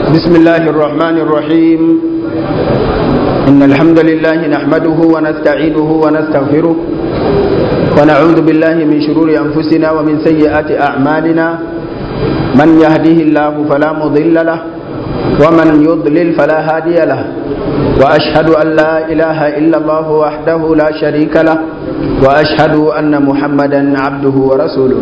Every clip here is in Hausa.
بسم الله الرحمن الرحيم إن الحمد لله نحمده ونستعينه ونستغفره ونعوذ بالله من شرور أنفسنا ومن سيئات أعمالنا من يهده الله فلا مضل له ومن يضلل فلا هادي له وأشهد أن لا إله إلا الله وحده لا شريك له وأشهد أن محمدا عبده ورسوله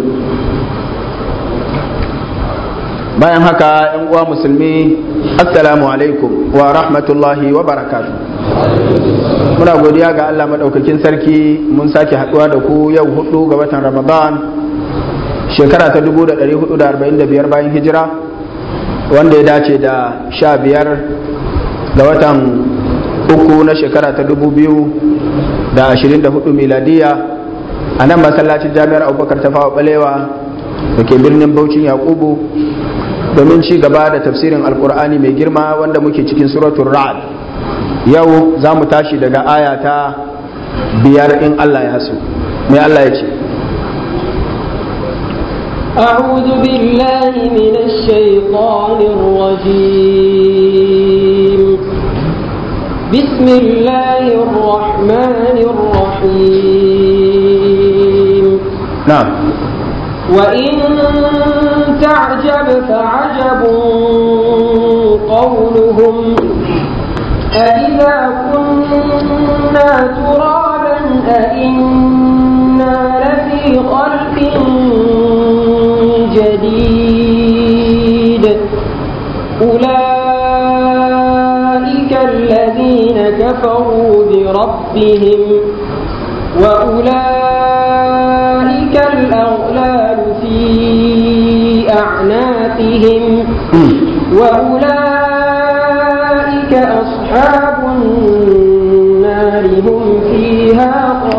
bayan haka yan uwa musulmi assalamu alaikum wa rahmatullahi wa barakatu muna godiya ga Allah madaukakin sarki mun sake haduwa da ku yau hudu ga watan ramadan shekara ta 1445 bayan hijira wanda ya dace da sha biyar ga watan uku na shekara ta 2024 miladiya a nan masallacin jami'ar abubakar ta fawa balewa da ke birnin baucin yakubu domin ci gaba da tafsirin alkur'ani mai girma wanda muke cikin suratul ra'ad yau za mu tashi daga aya ta biyar in Allah ya so mai Allah ya ce أعوذ بالله من الشيطان الرجيم بسم الله الرحمن الرحيم نعم وإن تعجب فعجب قولهم أإذا كنا ترابا أإنا لفي خلق جديد أولئك الذين كفروا بربهم وأولئك الأغلال في أعناقهم وأولئك أصحاب النار هم فيها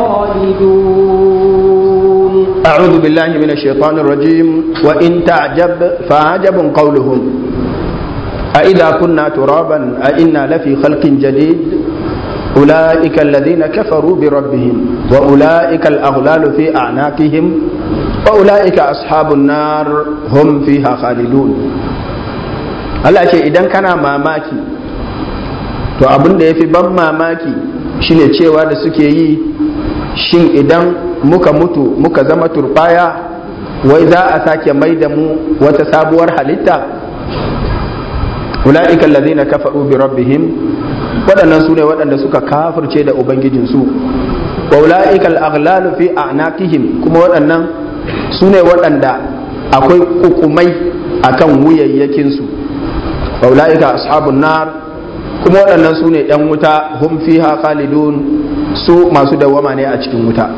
خالدون أعوذ بالله من الشيطان الرجيم وإن تعجب فعجب قولهم أإذا كنا ترابا أإنا لفي خلق جديد أولئك الذين كفروا بربهم وأولئك الأغلال في أعناقهم وأولئك أصحاب النار هم فيها خالدون Allah ce idan kana mamaki to abin da ya fi ban mamaki shine cewa da suke yi shin idan muka mutu muka zama turbaya wai za a sake mai da mu wata sabuwar halitta ula'ika allazina kafaru bi rabbihim waɗannan su ne waɗanda suka kafirce da ubangijinsu wa ula'ikal aghlalu fi a'naqihim kuma waɗannan su ne waɗanda akwai kukumai akan wuyayyakinsu wa ula'ika ashabun nar kuma waɗannan su ne ‘yan wuta hum fiha khalidun su masu dawwama ne a cikin wuta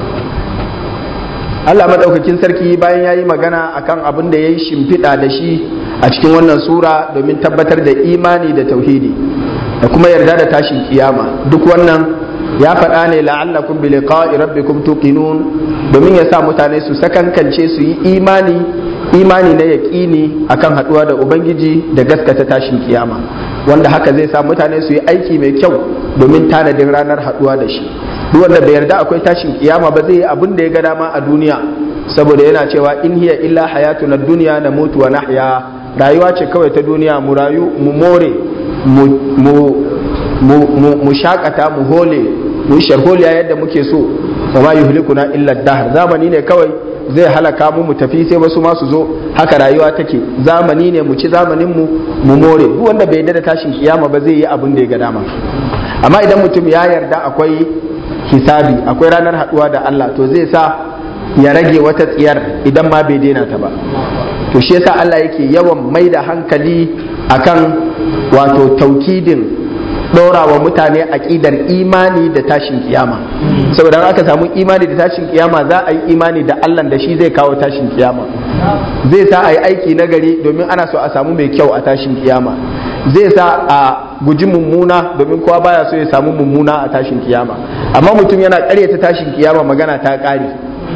Allah maɗaukakin sarki bayan ya yi magana akan abin da ya yi shimfiɗa da shi a cikin wannan sura domin tabbatar da imani da tauhidi da kuma yarda da tashin kiyama duk wannan ya faɗa ne la'allakum bi liqa'i rabbikum tuqinun domin ya sa mutane su sakankance su yi imani imani na yaƙini akan haɗuwa da ubangiji da gaskata tashin kiyama wanda haka zai sa mutane su yi aiki mai kyau domin tanadin ranar haɗuwa da shi duk wanda bai yarda akwai tashin kiyama ba zai yi abin da ya ga dama a duniya saboda yana cewa in hiya illa hayatuna dunya na mutu wa nahya rayuwa ce kawai ta duniya mu rayu mu more mu shakata mu hole mu yi sharholiya yadda muke so wa ma yuhlikuna illa dahar zamani ne kawai zai halaka mu mu tafi sai wasu ma su zo haka rayuwa take zamani ne mu ci zamanin mu mu more duk wanda bai yarda da tashin kiyama ba zai yi abin da ya ga dama amma idan mutum ya yarda akwai hisabi akwai ranar haduwa da Allah to zai sa ya rage wata tsiyar idan ma bai daina ta ba to shi yasa Allah yake yawan mai da hankali akan wato taukidin ɗora wa mutane aƙidar imani da tashin kiyama saboda aka samu imani da tashin kiyama za a yi imani da Allah da shi zai kawo tashin kiyama zai sa a yi aiki na gari domin ana so a samu mai kyau a tashin kiyama zai sa a guji mummuna domin kowa baya so ya samu mummuna a tashin kiyama amma mutum yana ƙaryata tashin kiyama magana ta ƙare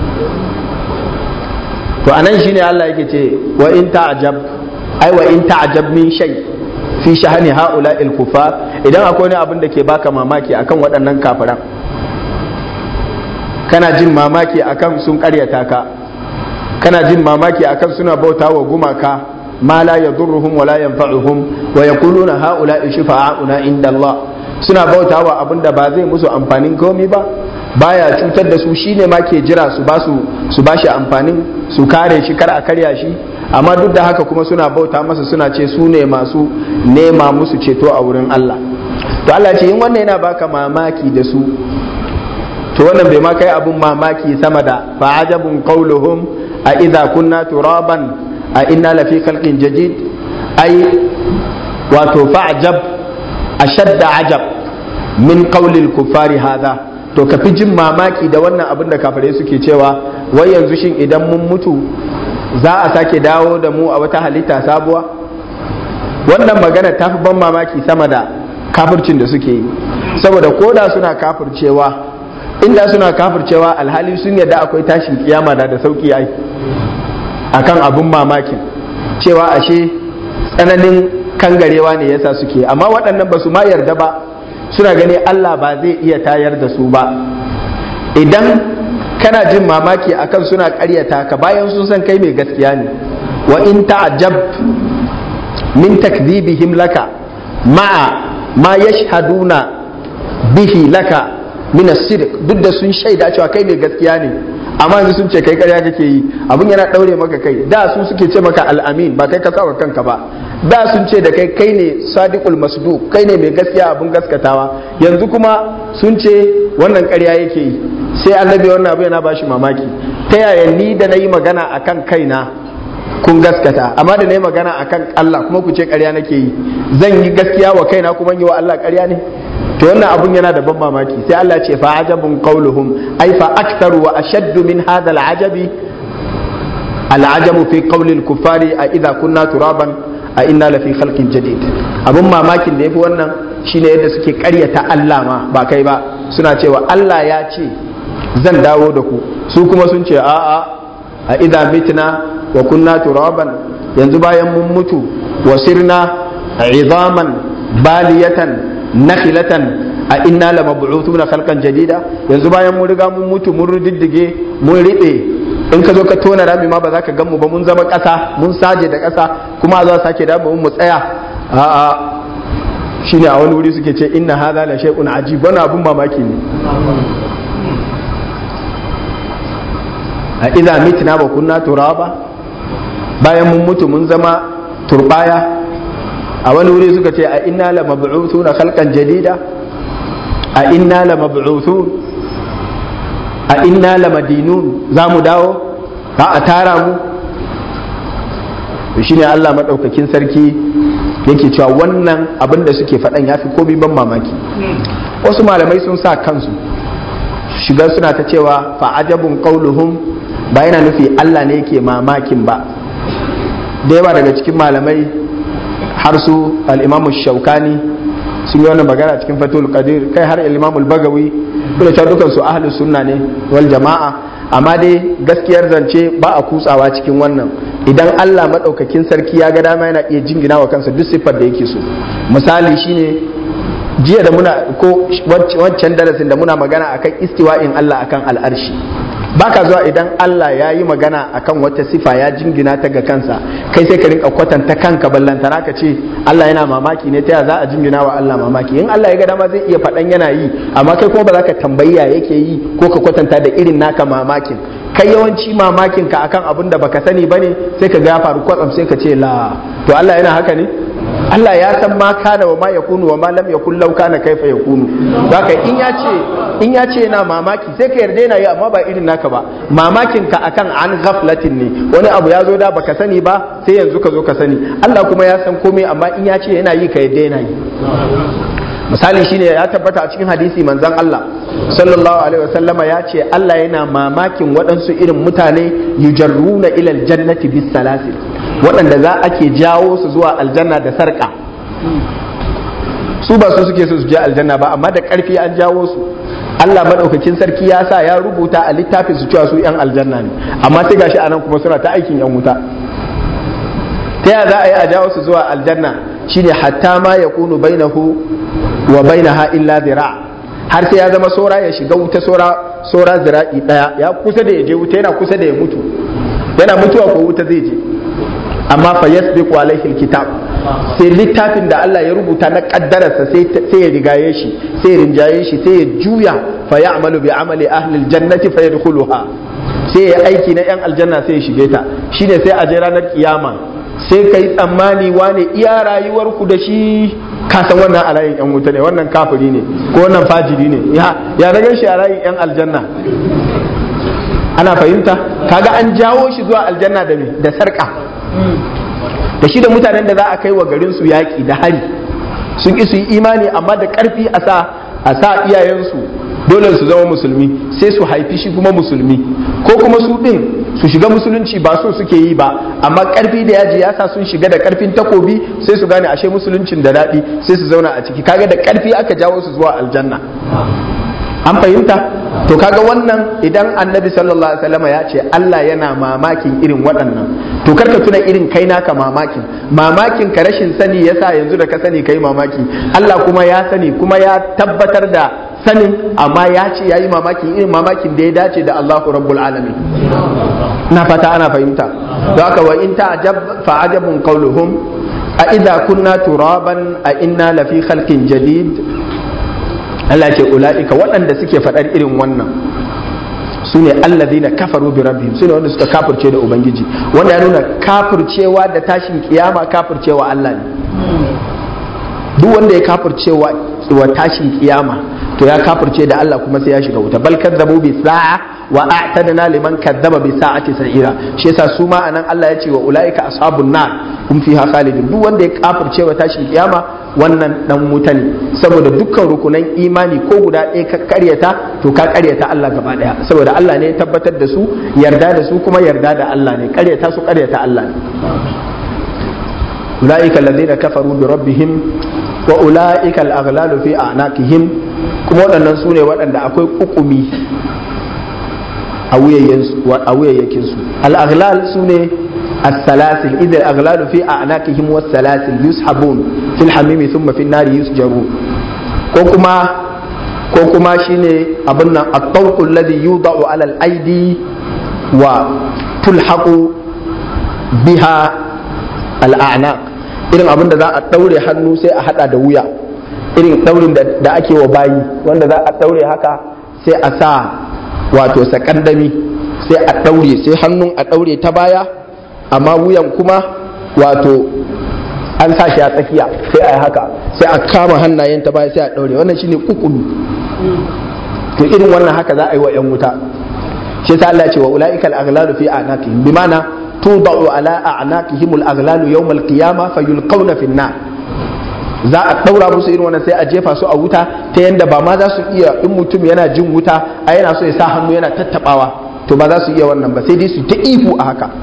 to anan shine Allah yake ce wa in ta'jab ai wa in ta'jab min shay fi shahani haula il kufar idan akwai wani abin da ke baka mamaki akan waɗannan kafiran kana jin mamaki akan sun ƙaryata ka kana jin mamaki akan suna bauta wa gumaka ma la yadurruhum wa la yanfa'uhum wa yaquluna haula shufa'auna inda Allah suna bautawa abinda ba zai musu amfanin komai ba baya cutar da su shine ma ke jira su ba su su bashi amfanin su kare shi kar a karya shi amma duk da haka kuma suna bauta masa suna ce su ne masu nema musu ceto a wurin Allah to Allah ce in wannan yana baka mamaki da su to wannan bai ma kai abun mamaki sama da fa'ajabun qauluhum a idza kunna turaban a inna lafi khalqin jadid ai wato fa'jab ashadda ajab min qaulil kuffari hadha to ka fi jin mamaki da wannan abin da kafirai suke cewa wai yanzu shin idan mun mutu za a sake dawo da mu a wata halitta sabuwa wannan magana ta fi ban mamaki sama da kafircin da suke yi saboda koda suna kafircewa inda suna kafircewa alhali sun yadda akwai tashin kiyama da da sauki ai akan abun mamakin cewa ashe tsananin kangarewa ne yasa suke amma waɗannan ba su ma yarda ba suna gani Allah ba zai iya tayar da su ba idan kana jin mamaki akan suna ƙaryata ka bayan sun san kai mai gaskiya ne wa in ta'ajab min takdhibihim laka ma'a ma yashhaduna bihi laka min as-sidq duk da sun shaida cewa kai mai gaskiya ne amma yanzu sun ce kai ƙarya kake yi abun yana daure maka kai da su suke ce maka al-amin ba kai ka sawa kanka ba da sun ce da kai kai ne sadiqul masduq kai ne mai gaskiya abun gaskatawa yanzu kuma sun ce wannan ƙarya yake yi sai annabi wannan abu yana bashi mamaki ta yaya ni da na yi magana akan kaina kun gaskata amma da na yi magana akan Allah kuma ku ce ƙarya nake yi zan yi gaskiya wa kaina kuma yi wa Allah ƙarya ne to wannan abun yana da ban mamaki sai Allah ce fa ajabun qauluhum ai fa aktharu wa ashaddu min hadha al-ajabi al-ajabu fi qawli al-kuffari a idza kunna turaban a inna lafi khalqin jadid abun mamakin da yafi wannan shine yadda suke ƙaryata Allah ma ba kai ba suna cewa Allah ya ce zan dawo da ku su kuma sun ce a'a a idza mitna wa kunna turaban yanzu bayan mun mutu wa sirna izaman baliyatan nakhilatan a inna la mab'uthuna khalqan jadida yanzu bayan mun riga mun mutu mun riddige mun riɓe in ka zo ka tona rami ma ba za ka gan mu ba mun zama ƙasa mun saje da ƙasa kuma za sake da mu tsaya a'a shine a wani wuri suke ce inna hadha la shay'un ajib wani abun mamaki ne a idza mitna wa kunna turaba bayan mun mutu mun zama turbaya a wani wuri suka ce a inna la mab'uthuna khalqan jadida a inna la mab'uthun a inna la madinun za mu dawo za a tara mu shi ne Allah maɗaukakin sarki yake cewa wannan abin da suke faɗan ya fi komi ban mamaki wasu malamai sun sa kansu shiga suna ta cewa fa'ajabun qauluhum ba yana nufi Allah ne yake mamakin ba da yawa daga cikin malamai har su al-imamu shaukani sun yi wannan magana cikin fatul qadir kai har al-imamu al-bagawi kuma ta dukan su ahlus sunna ne wal jama'a amma dai gaskiyar zance ba a kutsawa cikin wannan idan Allah madaukakin sarki ya ga dama yana iya jingina wa kansa duk siffar da yake so misali shine jiya da muna ko wancan darasin da muna magana akan istiwa'in Allah akan al'arshi baka zuwa idan Allah ya yi magana akan wata sifa ya jingina ta ga kansa kai sai ka rinka kwatanta kanka ballantana ka ce Allah yana mamaki ne ta ya za a jingina wa Allah mamaki in Allah ya ga dama zai iya faɗan yana yi amma kai kuma ba za ka tambayi ya yake yi ko ka kwatanta da irin naka mamakin kai yawanci mamakin ka akan abin da baka sani bane sai ka ga ya faru kwatsam sai ka ce la to Allah yana haka ne Allah ya san ma kana wa ma yakunu wa ma lam yakun law kana kaifa yakunu haka in ya ce in ya ce yana mamaki sai ka yarda yana yi amma ba irin naka ba mamakin ka akan an ghaflatin ne wani abu ya zo da baka sani ba sai yanzu ka zo ka sani Allah kuma ya san komai amma in ya ce yana yi ka yarda yana yi misali shine ya tabbata a cikin hadisi manzon Allah sallallahu alaihi wasallama ya ce Allah yana mamakin waɗansu irin mutane yujarruna ila aljannati bis salasil waɗanda za ake jawo su zuwa aljanna da sarka su ba su suke so su je aljanna ba amma da ƙarfi an jawo su Allah madaukakin sarki ya sa ya rubuta a littafin su cewa su yan aljanna ne amma sai gashi anan kuma suna ta aikin yan wuta ta ya za a yi a jawo su zuwa aljanna shine hatta ma yakunu bainahu wa bainaha illa zira har sai ya zama sora ya shiga wuta sora sora zira'i daya ya kusa da ya je wuta yana kusa da ya mutu yana mutuwa ko wuta zai je amma fa yasbiqu alaihi alkitab sai littafin da Allah ya rubuta na kaddararsa sai ya rigaye shi sai ya rinjaye shi sai ya juya fa ya'malu bi amali ahli aljannati fa yadkhuluha sai ya aiki na yan aljanna sai ya shige ta shine sai a je ranar kiyama sai kai tsammani wane iya rayuwar ku da shi ka san wannan a layin yan wuta ne wannan kafiri ne ko wannan fajiri ne ya ya na shi a layin yan aljanna ana fahimta kaga an jawo shi zuwa aljanna da me da sarka da shi da mutanen da za a kai wa garin su yaƙi da hari sun ki su yi imani amma da ƙarfi a sa a sa iyayensu dole su zama musulmi sai su haifi shi kuma musulmi ko kuma su ɗin su shiga musulunci ba so suke yi ba amma ƙarfi da yaji ya sa sun shiga da ƙarfin takobi sai su gane ashe musuluncin da daɗi sai su zauna a ciki kaga da ƙarfi aka jawo su zuwa aljanna an fahimta to kaga wannan idan annabi sallallahu alaihi wasallam ya ce Allah yana mamakin irin waɗannan to karka tuna irin kai naka mamakin mamakin ka rashin sani yasa yanzu da ka sani kai mamaki Allah kuma ya sani kuma ya tabbatar da sanin amma ya ce yayi mamakin irin mamakin da ya dace da Allahu rabbul alamin na fata ana fahimta don haka wa in ta'jab fa ajabun qawluhum a idza kunna turaban a inna lafi khalqin jadid Allah ce ula'ika waɗanda suke faɗar irin wannan su ne allazina kafaru bi rabbihim su ne wanda suka kafirce da ubangiji wanda ya nuna kafircewa da tashin kiyama kafircewa Allah ne duk wanda ya kafircewa wa tashin kiyama to ya kafirce da Allah kuma sai ya shiga wuta bal kadzabu bi sa'a wa a'tadna liman kadzaba bi sa'ati sa'ira shi yasa su ma anan Allah ya ce wa ulaika ashabun nar hum fiha khalidun duk wanda ya kafirce wa tashin kiyama wannan dan wuta ne saboda dukkan rukunan imani ko guda ɗaya ka karyata to ka karyata Allah gaba daya saboda Allah ne ya tabbatar da su yarda da su kuma yarda da Allah ne karyata su karyata Allah ne ulaika alladhina kafaru bi rabbihim wa ulaika al-aghlalu fi a'naqihim kuma waɗannan su ne waɗanda akwai kukumi a wuyayyakin su al-aghlal su ne السلاسل إذا الأغلال في أعناقهم والسلاسل يسحبون في الحميم ثم في النار يسجرون كوكما كوكما شيني أبنا الطوق الذي يوضع على الأيدي وتلحق بها الأعناق irin abin da za a ɗaure hannu sai a haɗa da wuya irin ɗaurin da ake wa bayi wanda za a ɗaure haka sai a sa wato sakandami sai a ɗaure sai hannun a ɗaure ta baya amma wuyan kuma wato an sa shi a tsakiya sai a yi haka sai a kama hannayen ta baya sai a ɗaure wannan shine kukulu to irin wannan haka za a yi wa 'yan wuta shi sa Allah ce wa ula'ika al-aghlalu fi a'naqihim bi ma'ana tudau ala a'naqihim al-aghlalu yawm al-qiyamah fayulqawna fi an-nar za a daura musu irin wannan sai a jefa su a wuta ta yanda ba ma za su iya in mutum yana jin wuta a yana so ya sa hannu yana tattabawa to ba za su iya wannan ba sai dai su ta ihu a haka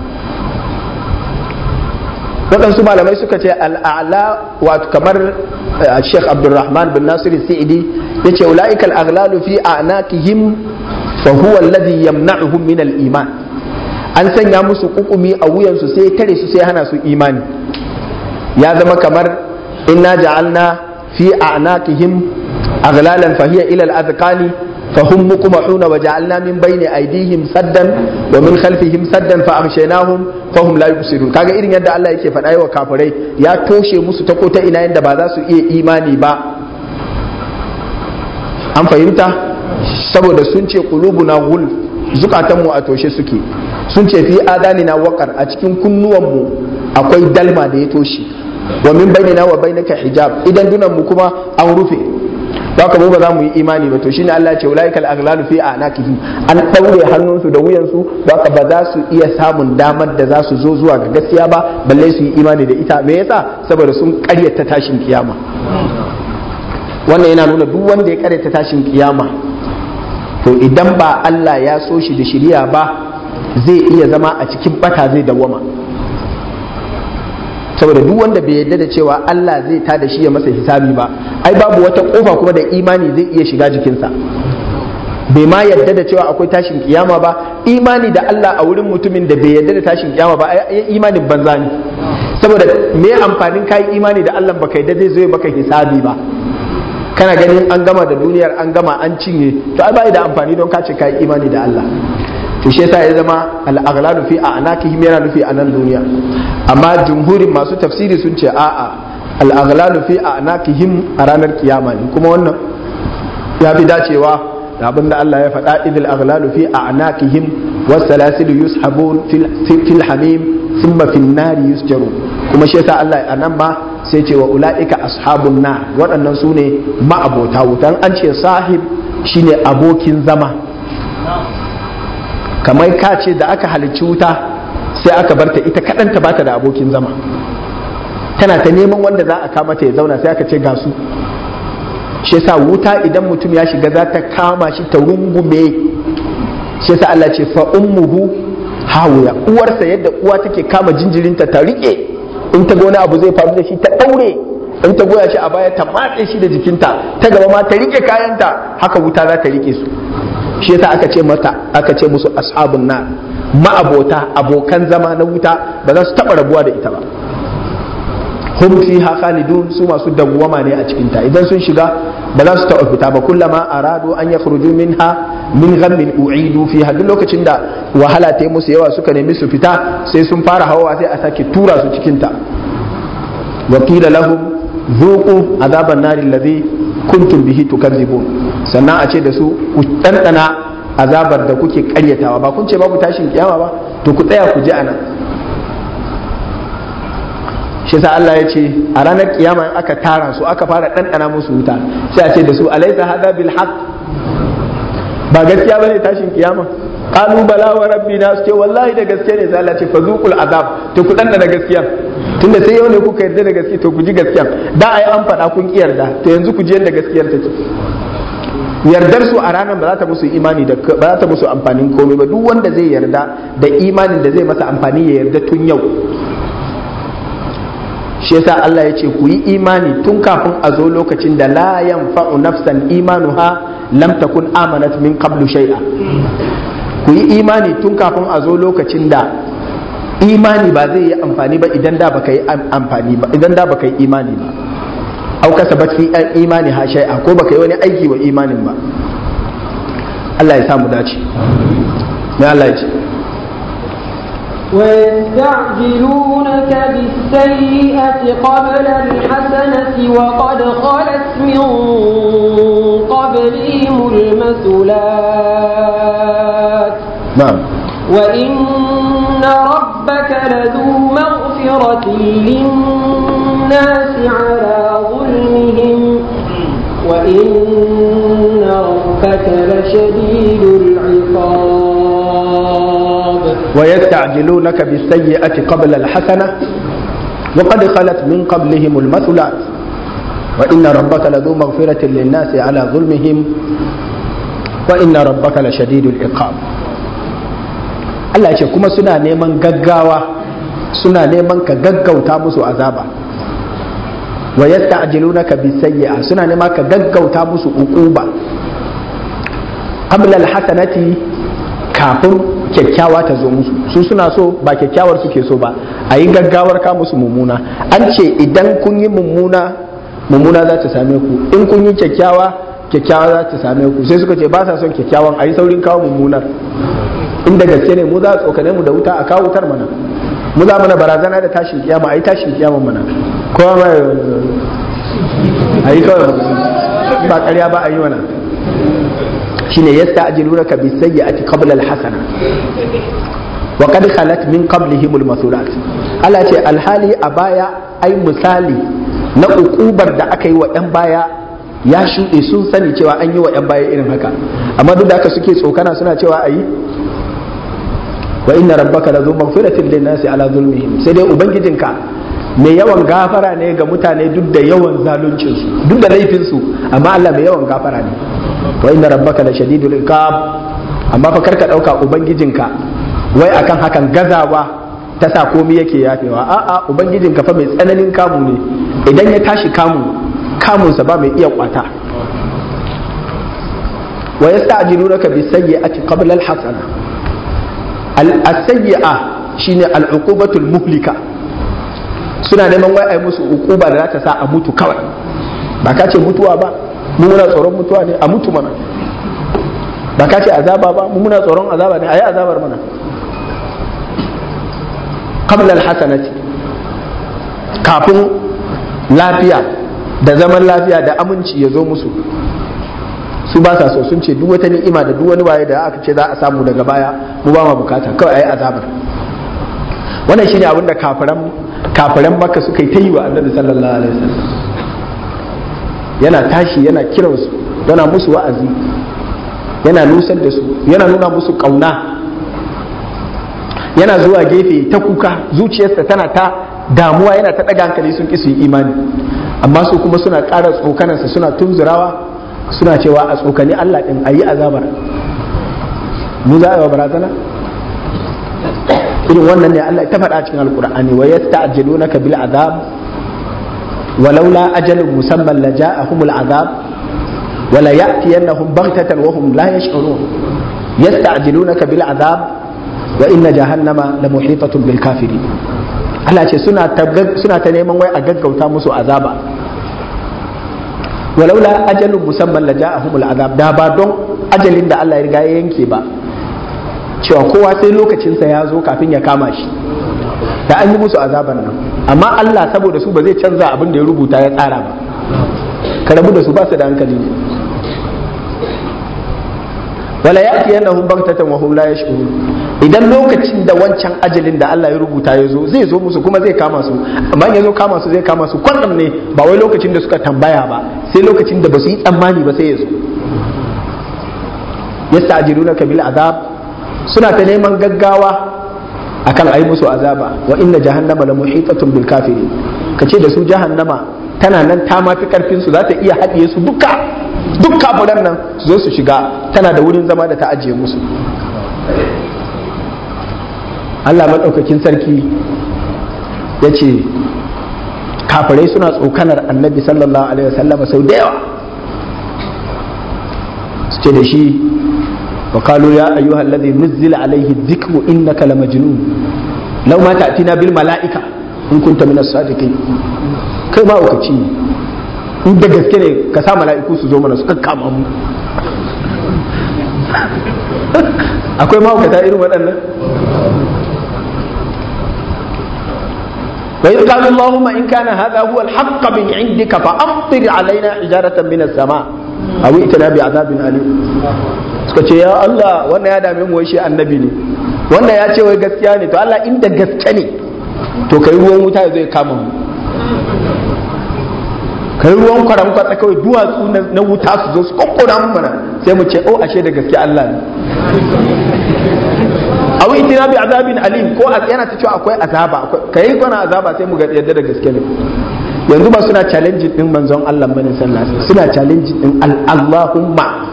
waɗansu malamai suka ce al'ala wato kamar Sheikh Abdulrahman bin Nasir Sa'idi yace ulaika al-aghlalu fi a'naqihim fa huwa alladhi yamna'uhum min al-iman an sanya musu kukumi a wuyansu sai tare su sai hana su imani ya zama kamar inna ja'alna fi a'naqihim aghlalan fa hiya ila al-adqani فهم مقمحون وجعلنا من بين ايديهم سدا ومن خلفهم سدا فامشيناهم فهم لا يبصرون kaga irin yadda Allah yake faɗa wa kafirai ya toshe musu ta kota ina yadda ba za su iya imani ba an fahimta saboda sun ce qulubuna ghul zukatanmu a toshe suke sun ce fi adanina waqar a cikin kunnuwanmu akwai dalma da ya toshe wa min bainina wa bainaka hijab idan dunan mu kuma an rufe haka mu ba za mu yi imani ba to shine Allah ya ce ulaika al-aghlalu fi a'naqihim an daure hannunsu da wuyansu haka ba za su iya samun damar da za su zo zuwa ga gaskiya ba balle su yi imani da ita me yasa saboda sun karyata tashin kiyama wannan yana nuna duk wanda ya karyata tashin kiyama to idan ba Allah ya so shi da shiriya ba zai iya zama a cikin bata zai dawwama saboda duk wanda bai yarda da cewa Allah zai ta da shi ya masa hisabi ba ai babu wata kofa kuma da imani zai iya shiga jikinsa bai ma yarda da cewa akwai tashin kiyama ba imani da Allah a wurin mutumin da bai yarda da tashin kiyama ba ai imanin banza ne saboda me amfanin kai imani da Allah baka yarda zai zo baka hisabi ba kana ganin an gama da duniyar an gama an cinye to ai bai da amfani don ka ce kai imani da Allah to shi yasa ya zama al-aghlalu fi a'naqihim yana nufi a nan duniya amma jumhurin masu tafsiri sun ce a'a al-aghlalu fi a'naqihim a ranar kiyama ne kuma wannan ya fi dacewa da abin da Allah ya faɗa idil aghlalu fi a'naqihim was salasilu yushabun fil hamim thumma fin nari yusjaru kuma shi yasa Allah a nan ma sai ce wa ulaika ashabun nar waɗannan su ne ma'abota wutan an ce sahib shine abokin zama kamar ka ce da aka halicci wuta sai aka barta ita kaɗanta ba ta da abokin zama tana ta neman wanda za a kama ta ya zauna sai aka ce ga su shi yasa wuta idan mutum ya shiga za ta kama shi ta rungume shi yasa Allah ce fa ummuhu hawiya uwarsa yadda uwa take kama jinjirinta ta rike in ta ga wani abu zai faru da shi ta daure in ta goya shi a baya ta matse shi da jikinta ta gaba ma ta rike kayanta haka wuta za ta rike su shi yasa aka ce mata aka ce musu ashabun nar ma'abota abokan zama na wuta ba za su taba rabuwa da ita ba hum fiha khalidun su masu dawwama ne a cikin ta idan sun shiga ba za su taɓa fita ba kullama aradu an yakhruju minha min ghammin u'idu fiha duk lokacin da wahala ta yi musu yawa suka nemi su fita sai sun fara hawa sai a sake tura su cikin ta wa qila lahum dhuqu azaban nari alladhi kuntum bihi tukadzibun sannan a ce da su ku dandana azabar da kuke karyatawa ba kun ce babu tashin kiyama ba to ku tsaya ku ji anan shi sa Allah ya ce a ranar kiyama aka tara su aka fara ɗanɗana musu wuta sai a ce da su alaisa hada bil haqq ba gaskiya bane tashin kiyama qalu bala wa rabbina su ce wallahi da gaske ne sai Allah ce fazuqul azab to ku ɗanɗana gaskiya tunda sai yau ne kuka yarda da gaskiya to ku ji gaskiya da ai an faɗa kun ki yarda to yanzu ku ji yadda gaskiyar take yardar su a ranar ba za ta musu imani da ba za ta musu amfanin komai ba duk wanda zai yarda da imanin da zai masa amfani ya yarda tun yau shi yasa Allah ya ce ku yi imani tun kafin a zo lokacin da la yanfa'u nafsan imanuha lam takun amanat min qablu shay'a ku yi imani tun kafin a zo lokacin da imani ba zai yi amfani ba idan da baka yi amfani ba idan da baka yi imani ba au kasabat fi imani ha shay'a ko baka yi wani aiki wa imanin ba Allah ya samu dace mai Allah ya ce ويستعجلونك بالسيئة قبل الحسنة وقد خلت من قبلهم المثلات نعم وإن ربك لذو مغفرة للناس على ظلمهم وإن ربك لشديد العقاب ويستعجلونك بالسيئة قبل الحسنة وقد خلت من قبلهم المثلات وإن ربك لذو مغفرة للناس على ظلمهم وإن ربك لشديد العقاب Allah ce kuma suna neman gaggawa suna neman ka gaggauta musu azaba wa yasta'jilunaka bisayyi'a suna neman ka gaggauta musu uquba qabla alhasanati kafin kyakkyawa ta zo musu su suna so ba kyakkyawar suke so ba a yi gaggawar ka musu mummuna an ce idan kun yi mummuna mummuna za ta same ku in kun yi kyakkyawa kyakkyawa za ta same ku sai suka ce ba sa son kyakkyawan a yi saurin kawo mummunar inda gaske ne mu za a tsokane mu da wuta a kawo wutar mana mu za mana barazana da tashin kiyama a yi tashin kiyama mana kowa ma a yi kawai ba karya ba a yi mana shine yasta'jilunaka bis-sayyi'ati qabla al-hasana wa qad khalat min qablihim al-masulat Allah ce alhali a baya ai misali na ukubar da aka yi wa ɗan baya ya shuɗe sun sani cewa an yi wa ɗan baya irin haka amma duk da haka suke tsokana suna cewa ayi wa inna rabbaka la zu maghfiratin lin nasi ala zulmihim sai dai ubangijinka mai yawan gafara ne ga mutane duk da yawan zaluncin su duk da laifin su amma Allah mai yawan gafara ne wa inna rabbaka la shadidul iqab amma fa karka dauka ubangijinka wai akan hakan gazawa ta sa komai yake yafewa a'a ubangijinka fa mai tsananin kamu ne idan ya tashi kamu kamunsa ba mai iya kwata wa yasta'jilunaka bis-sayyi'ati qabla al-hasana al-sayyi'a shine al-uqubatul muhlika suna neman wai ai musu uquba da za ta sa a mutu kawai ba ka ce mutuwa ba mu muna tsoron mutuwa ne a mutu mana ba ka ce azaba ba mu muna tsoron azaba ne ayi azabar mana qabla alhasanati kafin lafiya da zaman lafiya da aminci ya zo musu su ba sa so sun ce duk wata ni'ima da duk wani waye da aka ce za a samu daga baya mu ba ma bukata kawai ayi azabar wannan shine abin da kafiran kafiran makka suka yi ta yi wa annabi sallallahu alaihi wasallam yana tashi yana kiransu yana musu wa'azi yana nusar da su yana nuna musu kauna yana zuwa gefe ta kuka zuciyarsa tana ta damuwa yana ta ɗaga hankali sun ƙi su yi imani amma su kuma suna ƙara tsokanarsa suna tunzurawa suna cewa a tsokani Allah ɗin a yi azabar mu za a yi wa barazana irin wannan ne Allah ta faɗa cikin alƙur'ani wa yasta'jilunaka bil azab ولولا أجل مسمى لجاءهم العذاب ولا يأتينهم بغتة وهم لا يشعرون يستعجلونك بالعذاب وإن جهنم لمحيطة بالكافرين Allah ce suna ta neman wai a gaggauta musu azaba walaula ajalin musamman la ja'ahumul azab da ba don ajalin da Allah ya riga ya yanke ba cewa kowa sai lokacinsa ya zo kafin ya kama shi da an yi musu azaban nan amma Allah saboda su ba zai canza abin da ya rubuta ya tsara ba ka rabu da su ba su da hankali ne wala ya'ti yanahum baghtatan wa hum la yash'urun idan lokacin da wancan ajalin da Allah ya rubuta ya zo zai zo musu kuma zai kama su amma ya zo kama su zai kama su kwandam ne ba wai lokacin da suka tambaya ba sai lokacin da ba su yi tsammani ba sai ya zo yasta'jilunaka bil azab suna ta neman gaggawa akan ayi musu azaba wa inna jahannama la muhitatun bil kafirin kace da su jahannama tana nan ta mafi karfin su za ta iya haɗiye su duka duk kafiran nan su zo su shiga tana da wurin zama da ta ajiye musu Allah maɗaukakin sarki ya ce kafirai suna tsokanar annabi sallallahu alaihi wasallama sau da yawa su ce da shi وقالوا يا أيها الذي نزل عليه الذكر إنك لمجنون لو ما تأتينا بالملائكة إن كنت من الصادقين kai ma wakaci ne in da gaske ne ka sa mala'iku su zo mana su kakkama mu akwai mahaukata irin waɗannan وإذ قالوا اللهم إن كان هذا هو الحق من عندك فأمطر علينا حجارة من السماء أو ائتنا بعذاب أليم suka ce ya Allah wannan ya dame mu wai shi annabi ne wannan ya ce wai gaskiya ne to Allah inda gaske ne to kai ruwan wuta zai kama mu kai ruwan kwaram kwatsa kawai duwatsu na wuta su zo su kokkona mu mana sai mu ce oh ashe da gaske Allah ne awi itina bi azabin alim ko yana ta cewa akwai azaba kai kwana azaba sai mu ga yadda da gaske ne yanzu ba suna challenge din manzon Allah bane sallallahu alaihi suna challenge din Allahumma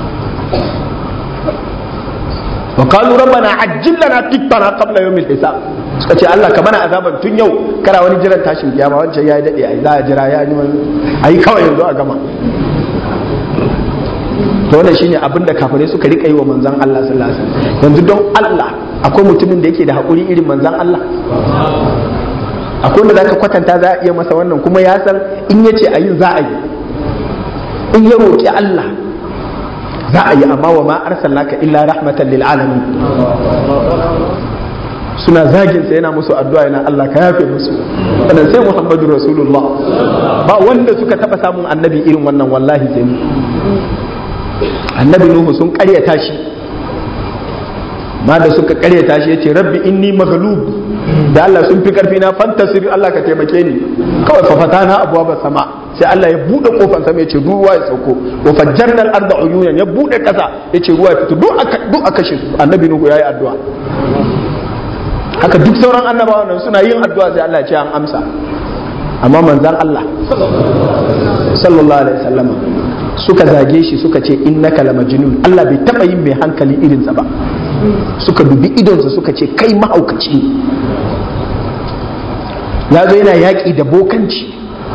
wa qalu rabbana ajjil lana qittana qabla yawmil hisab suka ce Allah ka mana azaban tun yau kara wani jiran tashin kiyama wancan yayi dade ai za a jira ya yi wani ai kawai yanzu a gama to wannan shine abin da kafirai suka rika yi wa manzon Allah sallallahu alaihi wasallam yanzu don Allah akwai mutumin da yake da hakuri irin manzon Allah akwai wanda zaka kwatanta za a iya masa wannan kuma ya san in yace ayin za a yi in ya roki Allah za a yi amma wa ma arsalnaka illa rahmatan lil alamin suna zagin sa yana musu addu'a yana Allah ka yafe musu wannan sai Muhammadu Rasulullah ba wanda suka taba samun annabi irin wannan wallahi sai mu annabi Nuhu sun karyata shi ma da suka karyata shi yace rabbi inni maghlub da Allah sun fi karfi na fantasir Allah ka taimake ni kawai fa fatana abwaba sama sai Allah ya bude kofar sama yace ruwa ya sauko wa fajjarna al-arda uyunan ya bude kasa yace ruwa ya fito duk aka duk aka shi annabi Nuhu yayi addu'a haka duk sauran annabawan nan suna yin addu'a sai Allah ya ce an amsa amma manzan Allah sallallahu alaihi wasallama suka zage shi suka ce innaka la majnun Allah bai taba yin mai hankali irinsa ba suka dubi idonsa suka ce kai mahaukaci ya zo yana yaƙi da bokanci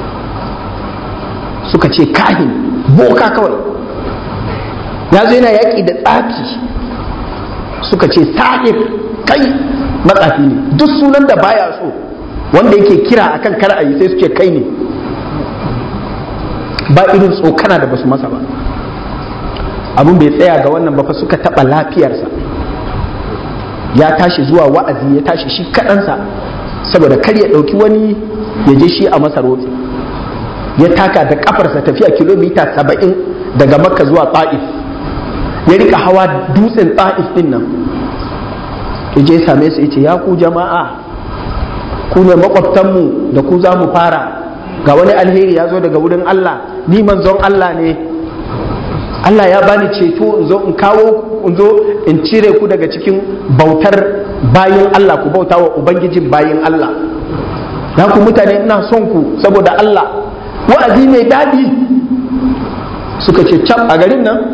suka ce kahin boka kawai ya zo yana yaƙi da tsafi suka ce sahir kai matsafi ne duk sunan da baya so wanda yake kira akan kar a yi sai suke kai ne ba irin tsokana da basu masa ba abin bai tsaya ga wannan ba fa suka taɓa lafiyarsa ya tashi zuwa wa'azi ya tashi shi kaɗansa saboda kar ya ɗauki wani ya je shi a masa rotsi ya taka da kafarsa tafiya kilomita saba'in daga makka zuwa ta'if ya rika hawa dutsen ta'if din nan ya je same su ya ce ya ku jama'a ku ne makwabtanmu da ku za mu fara ga wani alheri ya zo daga wurin Allah ni manzon Allah ne Allah ya bani ceto in zo in kawo in zo in cire ku daga cikin bautar bayin Allah ku bauta wa ubangijin bayin Allah na ku mutane ina son ku saboda Allah wa'azi mai daɗi suka ce cap a garin nan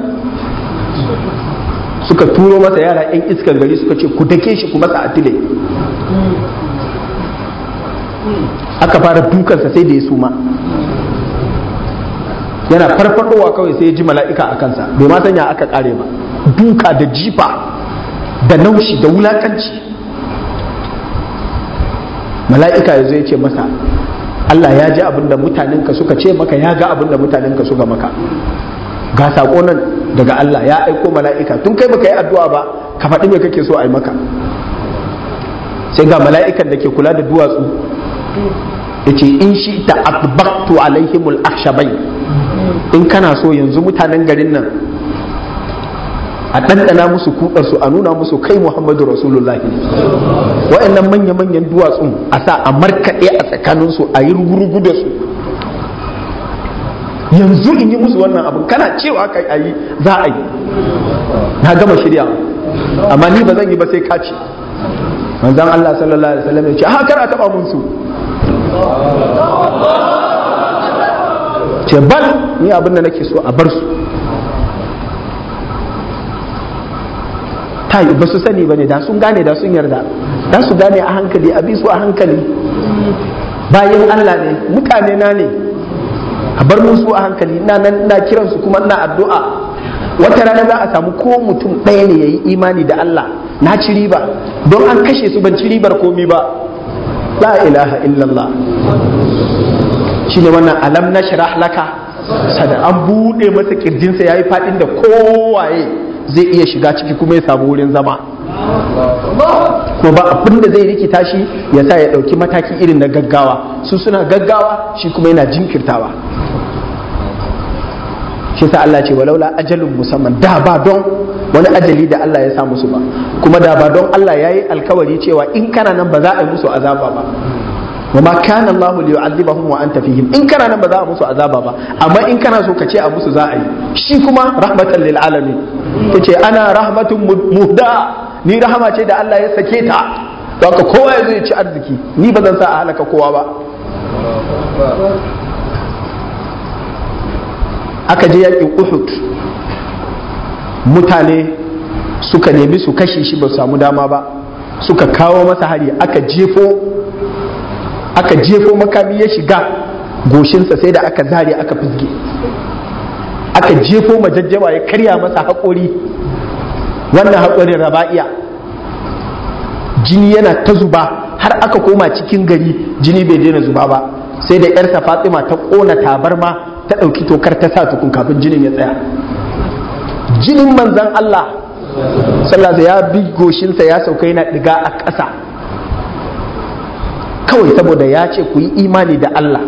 suka turo masa yara 'yan iskan gari suka ce ku dake shi ku masa atile aka fara dukansa sai da ya suma yana farfadowa kawai sai ya ji mala'ika a kansa bai ma sanya aka kare ba duka da jifa da naushi da wulakanci mala'ika ya zo ya ce masa Allah ya ji abin da mutanenka suka ce maka ya ga abin da mutanenka suka maka ga saƙo nan daga Allah ya aiko mala'ika tun kai baka yi addu'a ba ka faɗi me kake so a yi maka sai ga mala'ikan da ke kula da duwatsu ya ce in shi ta atbaqtu alaihimul akhshabai in kana so yanzu mutanen garin nan a ɗanɗana musu kuɗarsu a nuna musu kai muhammadu rasulullahi wa'annan manya-manyan duwatsun a sa a markaɗe a tsakaninsu a yi rugurugu da su yanzu in yi musu wannan abin kana cewa kai a yi za a yi na gama shirya amma ni ba zan yi ba sai kaci manzan Allah sallallahu alaihi wasallam ya ce ha kar a taba mun su ce bal ni abin da nake so a bar su ta ba su sani ba ne da sun gane da sun yarda da su gane a hankali a bi su a hankali bayan Allah ne mutane na ne a bar musu a hankali ina nan ina kiransu kuma ina addu'a wata rana za a samu ko mutum ɗaya ne yayi imani da Allah na ci riba don an kashe su ban ci ribar komi ba la ilaha illallah shine wannan alam nashrah laka sada an bude masa kirjinsa yayi fadin da kowaye zai iya shiga ciki kuma ya samu wurin zama ko ba abin da zai rikita shi ya sa ya ɗauki mataki irin na gaggawa su suna gaggawa shi kuma yana jinkirtawa shi sa Allah ce walaula ajalun musamman da ba don wani ajali da Allah ya sa musu ba kuma da ba don Allah ya yi alkawari cewa in kana nan ba za a yi musu azaba ba wa ma kana Allah li yu'adhibahum wa anta fihim in kana nan ba za a musu azaba ba amma in kana so ka ce a musu za a yi shi kuma rahmatan lil alamin yace ana rahmatun muhda ni rahama ce da Allah ya sake ta don ka kowa ya zo ya ci arziki ni ba zan sa a halaka kowa ba aka je yakin Uhud mutane suka nemi su kashe shi ba su samu dama ba suka kawo masa hari aka jefo aka jefo makami ya shiga goshinsa sai da aka zare aka fizge aka jefo majajjawa ya karya masa haƙori wannan haƙorin raba'iya jini yana ta zuba har aka koma cikin gari jini bai daina zuba ba sai da yarsa fatima ta ƙona tabarma ta ɗauki tokar ta sa tukun kafin jinin ya tsaya jinin manzan Allah sallallahu ya bi goshinsa ya sauka yana ɗiga a ƙasa kawai saboda ya ce ku yi imani da Allah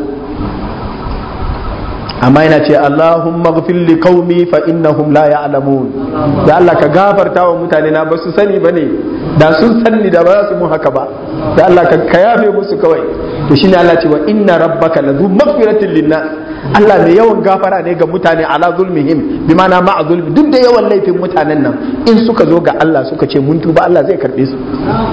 amma yana ce Allahumma ghfir li qaumi fa innahum la ya'lamun da Allah ka gafarta wa mutane na ba su sani bane da sun sanni da ba za su mun haka ba da Allah ka ka yafe musu kawai to shine Allah ce wa inna rabbaka la maghfiratin linnas Allah mai yawan gafara ne ga mutane ala zulmihim bi mana ma'a zulmi duk da yawan laifin mutanen nan in suka zo ga Allah suka ce mun tuba Allah zai karbe su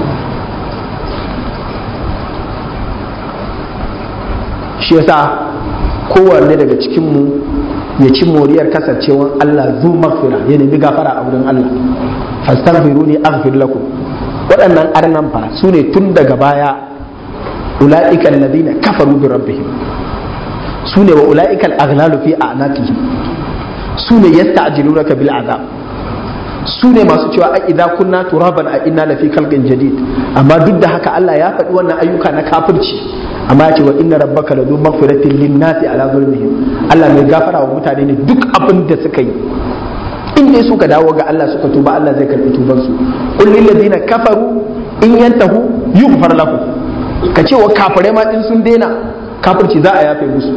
shi yasa kowanne daga cikinmu ya ci moriyar kasancewar Allah zu magfira ya nemi gafara a wurin Allah fastaghfiruni aghfir lakum waɗannan arnan fa su ne tun daga baya ula'ika alladhina kafaru bi rabbihim su ne wa ula'ika al-aghlalu fi a'naqihim su ne yasta'jilunaka bil azab su ne masu cewa a idza kunna turaban a inna lafi khalqin jadid amma duk da haka Allah ya faɗi wannan ayyuka na kafirci amma ya ce wa inna rabbaka ladu maghfiratin linnasi ala zulmihim Allah mai gafara wa mutane ne duk abin da suka yi in in dai suka dawo ga Allah suka tuba Allah zai karbi tuban su qul lil ladina kafaru in yantahu yughfar lahum ka ce wa kafirai ma in sun daina kafirci za a yafe musu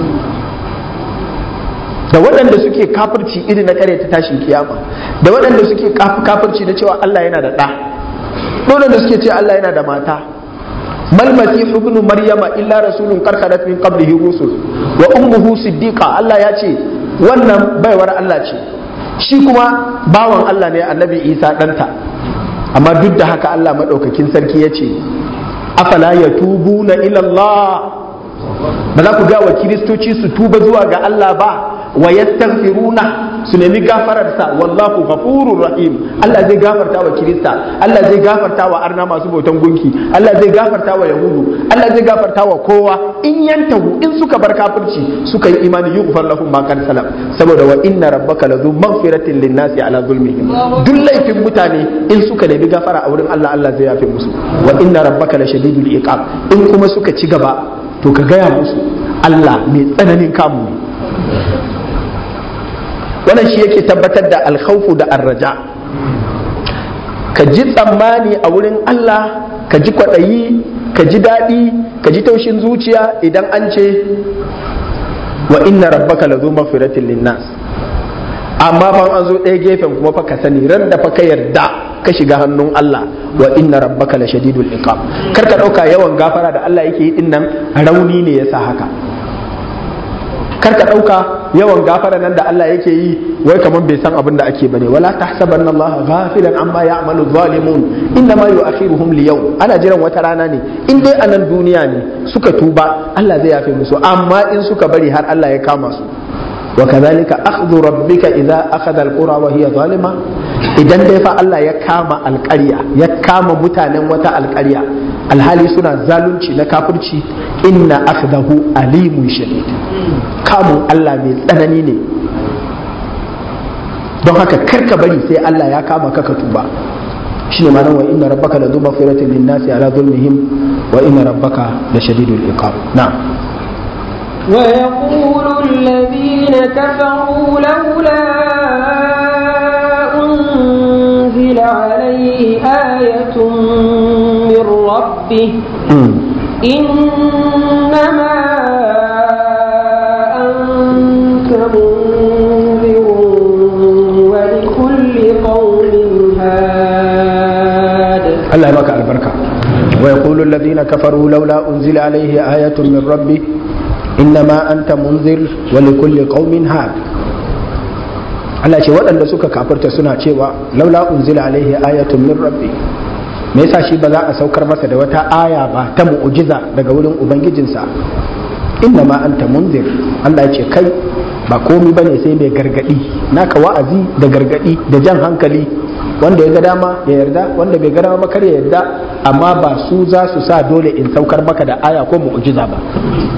da waɗanda suke kafirci iri na kare ta tashin kiyama da waɗanda suke kafirci na cewa Allah yana da ɗa waɗanda suke ce Allah yana da mata mal masih ibn maryama illa rasulun qad khalat min qablihi rusul wa ummuhu siddiqa Allah ya ce wannan baiwar Allah ce shi kuma bawan Allah ne annabi Isa ɗanta amma duk da haka Allah madaukakin sarki ya ce afala yatubuna ila Allah ba za ku ga wa kiristoci su tuba zuwa ga Allah ba wa yastaghfiruna su nemi gafararsa wallahu ghafurur rahim Allah zai gafarta wa kirista Allah zai gafarta wa arna masu bautan gunki Allah zai gafarta wa yahudu Allah zai gafarta wa kowa in yantahu in suka bar kafirci suka yi imani yughfar lahum ma kan salam saboda wa inna rabbaka lazu maghfiratin linnasi ala zulmihim duk laifin mutane in suka nemi gafara a wurin Allah Allah zai yafe musu wa inna rabbaka la shadidul iqab in kuma suka ci gaba to ka gaya musu Allah mai tsananin kamu ne wannan shi yake tabbatar da alkhawfu da arraja ka ji tsammani a wurin Allah ka ji kwaɗayi ka ji daɗi ka ji taushin zuciya idan an ce wa inna rabbaka lazu maghfiratin linnas amma fa an zo ɗaya gefen kuma fa ka sani ran da fa ka yarda ka shiga hannun Allah wa inna rabbaka la shadidul iqab kar ka ɗauka yawan gafara da Allah yake yi din nan rauni ne yasa haka kar ka ɗauka yawan gafara nan da Allah yake yi wai kamar bai san abin da ake bane wala tahsabanna Allah ghafilan amma ya'malu zalimun inna ma yu'akhiruhum li yawm ana jiran wata rana ne in dai anan duniya ne suka tuba Allah zai yafe musu amma in suka bari har Allah ya kama su wa kadhalika akhdhu rabbika idza akhadha alqura wa hiya zalima idan dai fa Allah ya kama alƙarya ya kama mutanen wata alƙarya alhali suna zalunci na kafirci inna akhdahu alimun shadid kamun Allah mai tsanani ne don haka karka bari sai Allah ya kama ka ka tuba shine ma wa inna rabbaka la dhuba firatin lin nasi ala zulmihim wa inna rabbaka la shadidul iqab na'am ويقول الذين كفروا لولا أنزل عليه آية من ربه إنما أنت منذر ولكل قوم هاد الله يبارك البركة ويقول الذين كفروا لولا أنزل عليه آية من ربه إنما أنت منذر ولكل قوم هاد Allah ce waɗanda suka kafirta suna cewa laula unzila alaihi ayatun min rabbi me yasa shi ba za a saukar masa da wata aya ba ta mu'jiza daga wurin ubangijinsa inna ma anta munzir Allah ya ce kai ba komi bane sai mai gargadi naka wa'azi da gargadi da jan hankali wanda ya ga dama ya yarda wanda bai ga dama ba kar ya yarda amma ba su za su sa dole in saukar maka da aya ko mu'jiza ba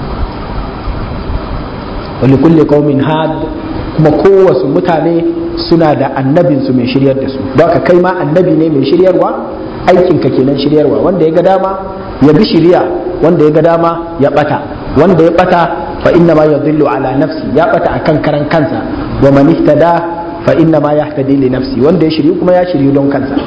wani kulle qaumin had kuma kowace mutane suna da annabinsu mai shiryar da su don ka kai ma annabi ne mai shiryarwa aikinka kenan shiryarwa wanda ya ga dama ya bi shiriya wanda ya ga dama ya bata wanda ya bata fa inna ma yadhillu ala nafsi ya bata akan karan kansa wa man ihtada fa inna ma yahtadi li nafsi wanda ya shiryu kuma ya shiryu don kansa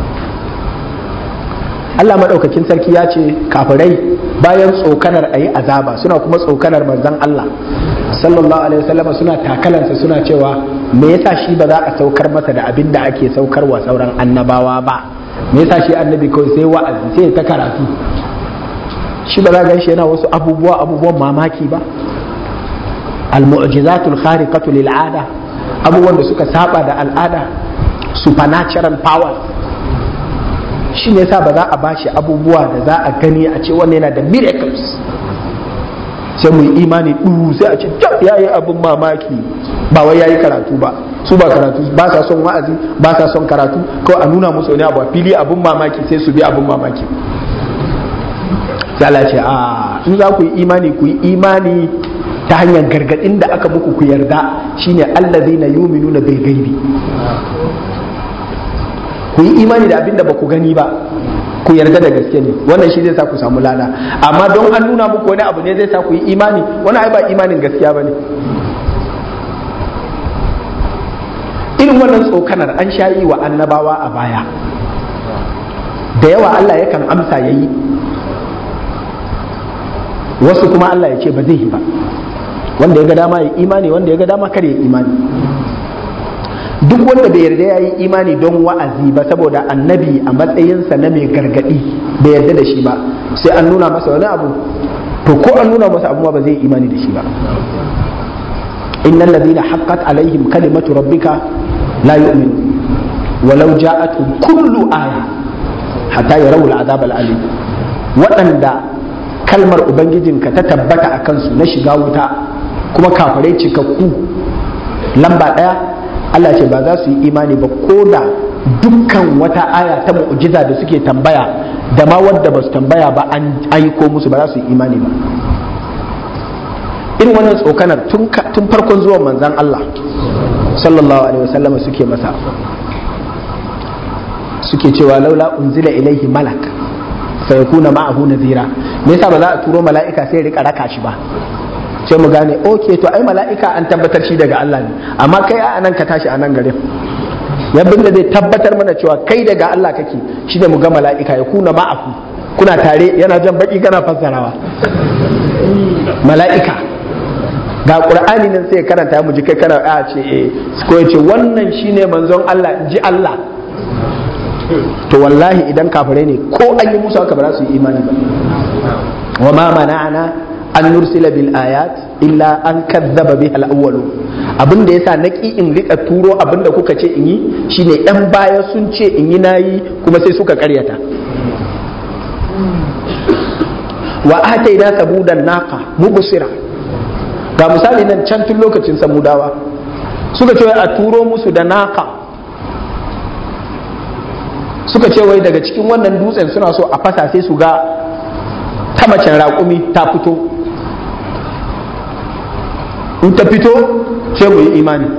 Allah madaukakin sarki ya ce kafirai bayan tsokanar ayi azaba suna kuma tsokanar manzon Allah sallallahu alaihi wasallam suna takalansa suna cewa me yasa shi ba za a saukar masa da abin da ake saukarwa sauran annabawa ba me yasa shi annabi kawai sai wa'azi sai ta karatu shi ba za ga shi yana wasu abubuwa abubuwan mamaki ba al-mu'jizatul khariqatu lil 'ada abubuwan da suka saba da al'ada supernatural powers shi ne yasa ba za a bashi abubuwa da za a gani a ce wannan yana da miracles sai mu yi imani ɗu sai a ce ya yi abin mamaki ba wai ya yi karatu ba su ba karatu ba sa son wa'azi ba sa son karatu kawai a nuna musu wani abu a fili abin mamaki sai su bi abin mamaki sai ce a in za ku yi imani ku yi imani ta hanyar gargadin da aka muku ku yarda shine allazina yu'minuna bil gaibi ku yi imani da abin da ba ku gani ba ku yarda da gaske ne wannan shi zai sa ku samu lada amma don an nuna muku wani abu ne zai sa ku yi imani wani ai ba imanin gaskiya bane irin wannan tsokanar an sha yi wa annabawa a baya da yawa Allah yakan amsa ya yi wasu kuma Allah ya ce ba zai yi ba wanda ya ga dama ya imani wanda ya ga dama kar ya imani duk wanda bai yarda ya yi imani don wa'azi ba saboda annabi a matsayinsa na mai gargadi bai yarda da shi ba sai an nuna masa wani abu to ko an nuna masa abu ma ba zai imani da shi ba innal ladina haqqat alaihim kalimatu rabbika la yu'minu walau ja'atuhum kullu aya hatta yarawul azab al-alim waɗanda kalmar ubangijinka ta tabbata a kansu na shiga wuta kuma kafirai cikakku lamba ɗaya Allah ce ba za su yi imani ba ko da dukkan wata aya ta mu'jiza da suke tambaya da ma wadda ba su tambaya ba an aiko musu ba za su yi imani ba irin wannan tsokanar tun farkon zuwan manzan Allah sallallahu alaihi wasallam suke masa suke cewa laula unzila ilaihi malak sai kuna ma'ahu nazira me yasa ba za a turo mala'ika sai rika raka shi ba sai mu gane okay to ai mala'ika an tabbatar shi daga Allah ne amma kai a nan ka tashi a nan garin yabin da zai tabbatar mana cewa kai daga Allah kake shi da mu ga mala'ika ya kuna ma'ahu kuna tare yana jan baki kana fassarawa mala'ika ga qur'ani nan sai karanta mu ji kai kana a ce eh ko ya ce wannan shine manzon Allah ji Allah to wallahi idan kafirai ne ko an yi musu haka ba za su yi imani ba wa ma mana'ana an nursila bil ayat illa an kadzaba biha al-awwalu abin da yasa naki in rika turo abin da kuka ce in yi shine dan baya sun ce in yi nayi kuma sai suka karyata wa ataina sabudan naqa mubsira ga misali nan can tun lokacin samudawa suka ce a turo musu da naqa suka ce wai daga cikin wannan dutsen suna so a fasa sai su ga ta macen raƙumi ta fito in ta fito sai mu yi imani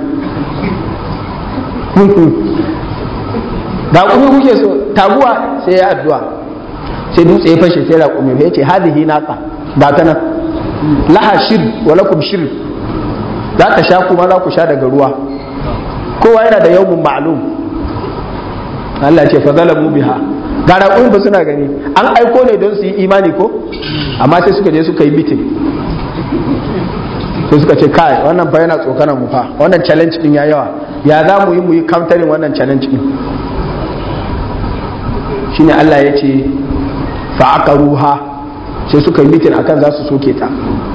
raƙumi kuke so taguwa sai ya addu'a sai dutse ya fashe sai raƙumi ya ce hadihi naqa ba ta nan laha shir wa lakum shir za ta sha kuma za ku sha daga ruwa kowa yana da yawmun ma'lum Allah ce fa zalamu biha ga raƙumin ba suna gani an aiko ne don su yi imani ko amma sai suka je suka yi mitin sai suka ce kai wannan fa yana tsokanar mu fa wannan challenge din ya yawa ya za mu yi mu yi countering wannan challenge din shine Allah ya ce fa aqaruha sai suka yi mitin akan za su soke ta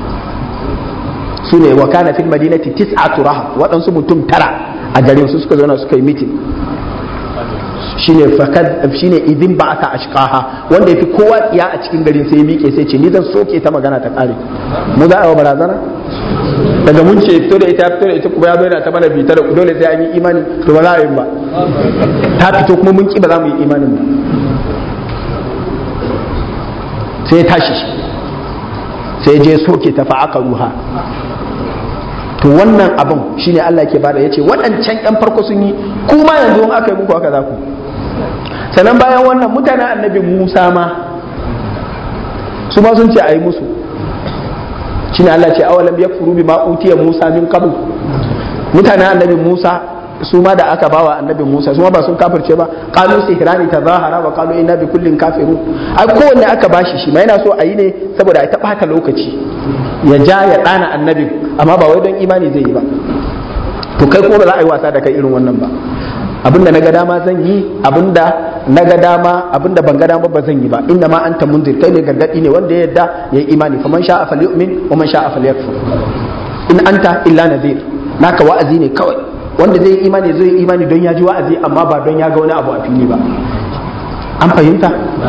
su ne wa kana fil madinati tis'atu rahab waɗansu mutum tara a garin su suka zauna suka yi mitin shine fakad shine idin ba aka ashqaha wanda yafi kowa tsiya a cikin garin sai ya miƙe sai ce ni zan soke ta magana ta kare mu za a yi barazana daga mun ce fito da ita fito da ita kuma ya bayyana ta mana bitar dole sai an yi imani to ba za a yi ba ta fito kuma mun ki ba za mu yi imanin ba sai ya tashi sai je soke ta fa aka ruha to wannan abin shine Allah ke bada yace waɗancan ƴan farko sun yi kuma yanzu in aka yi muku haka za ku sannan bayan wannan mutanen annabi Musa ma su ma sun ce a yi musu shine Allah ce awalam yakfuru bima utiya Musa min qabl mutanen annabi Musa su ma da aka bawa annabi Musa su ma ba sun kafirce ba qalu sihrani tazahara wa qalu inna bi kullin kafirun ai kowanne aka bashi shi ma yana so a yi ne saboda ai ta bata lokaci ya ja ya dana annabin amma ba wai don imani zai yi ba to kai kuma ba za a yi wasa da kai irin wannan ba abinda na ga dama zan yi abinda na ga dama abinda ban ga dama ba zan yi ba inna ma anta munzir kai ne gargadi ne wanda ya yadda ya yi imani faman sha'a falyu'min wa man sha'a falyakfur in anta illa nadhir naka wa'azi ne kawai wanda zai yi imani zai yi imani don ya ji wa'azi amma ba don ya ga wani abu a fili ba an fahimta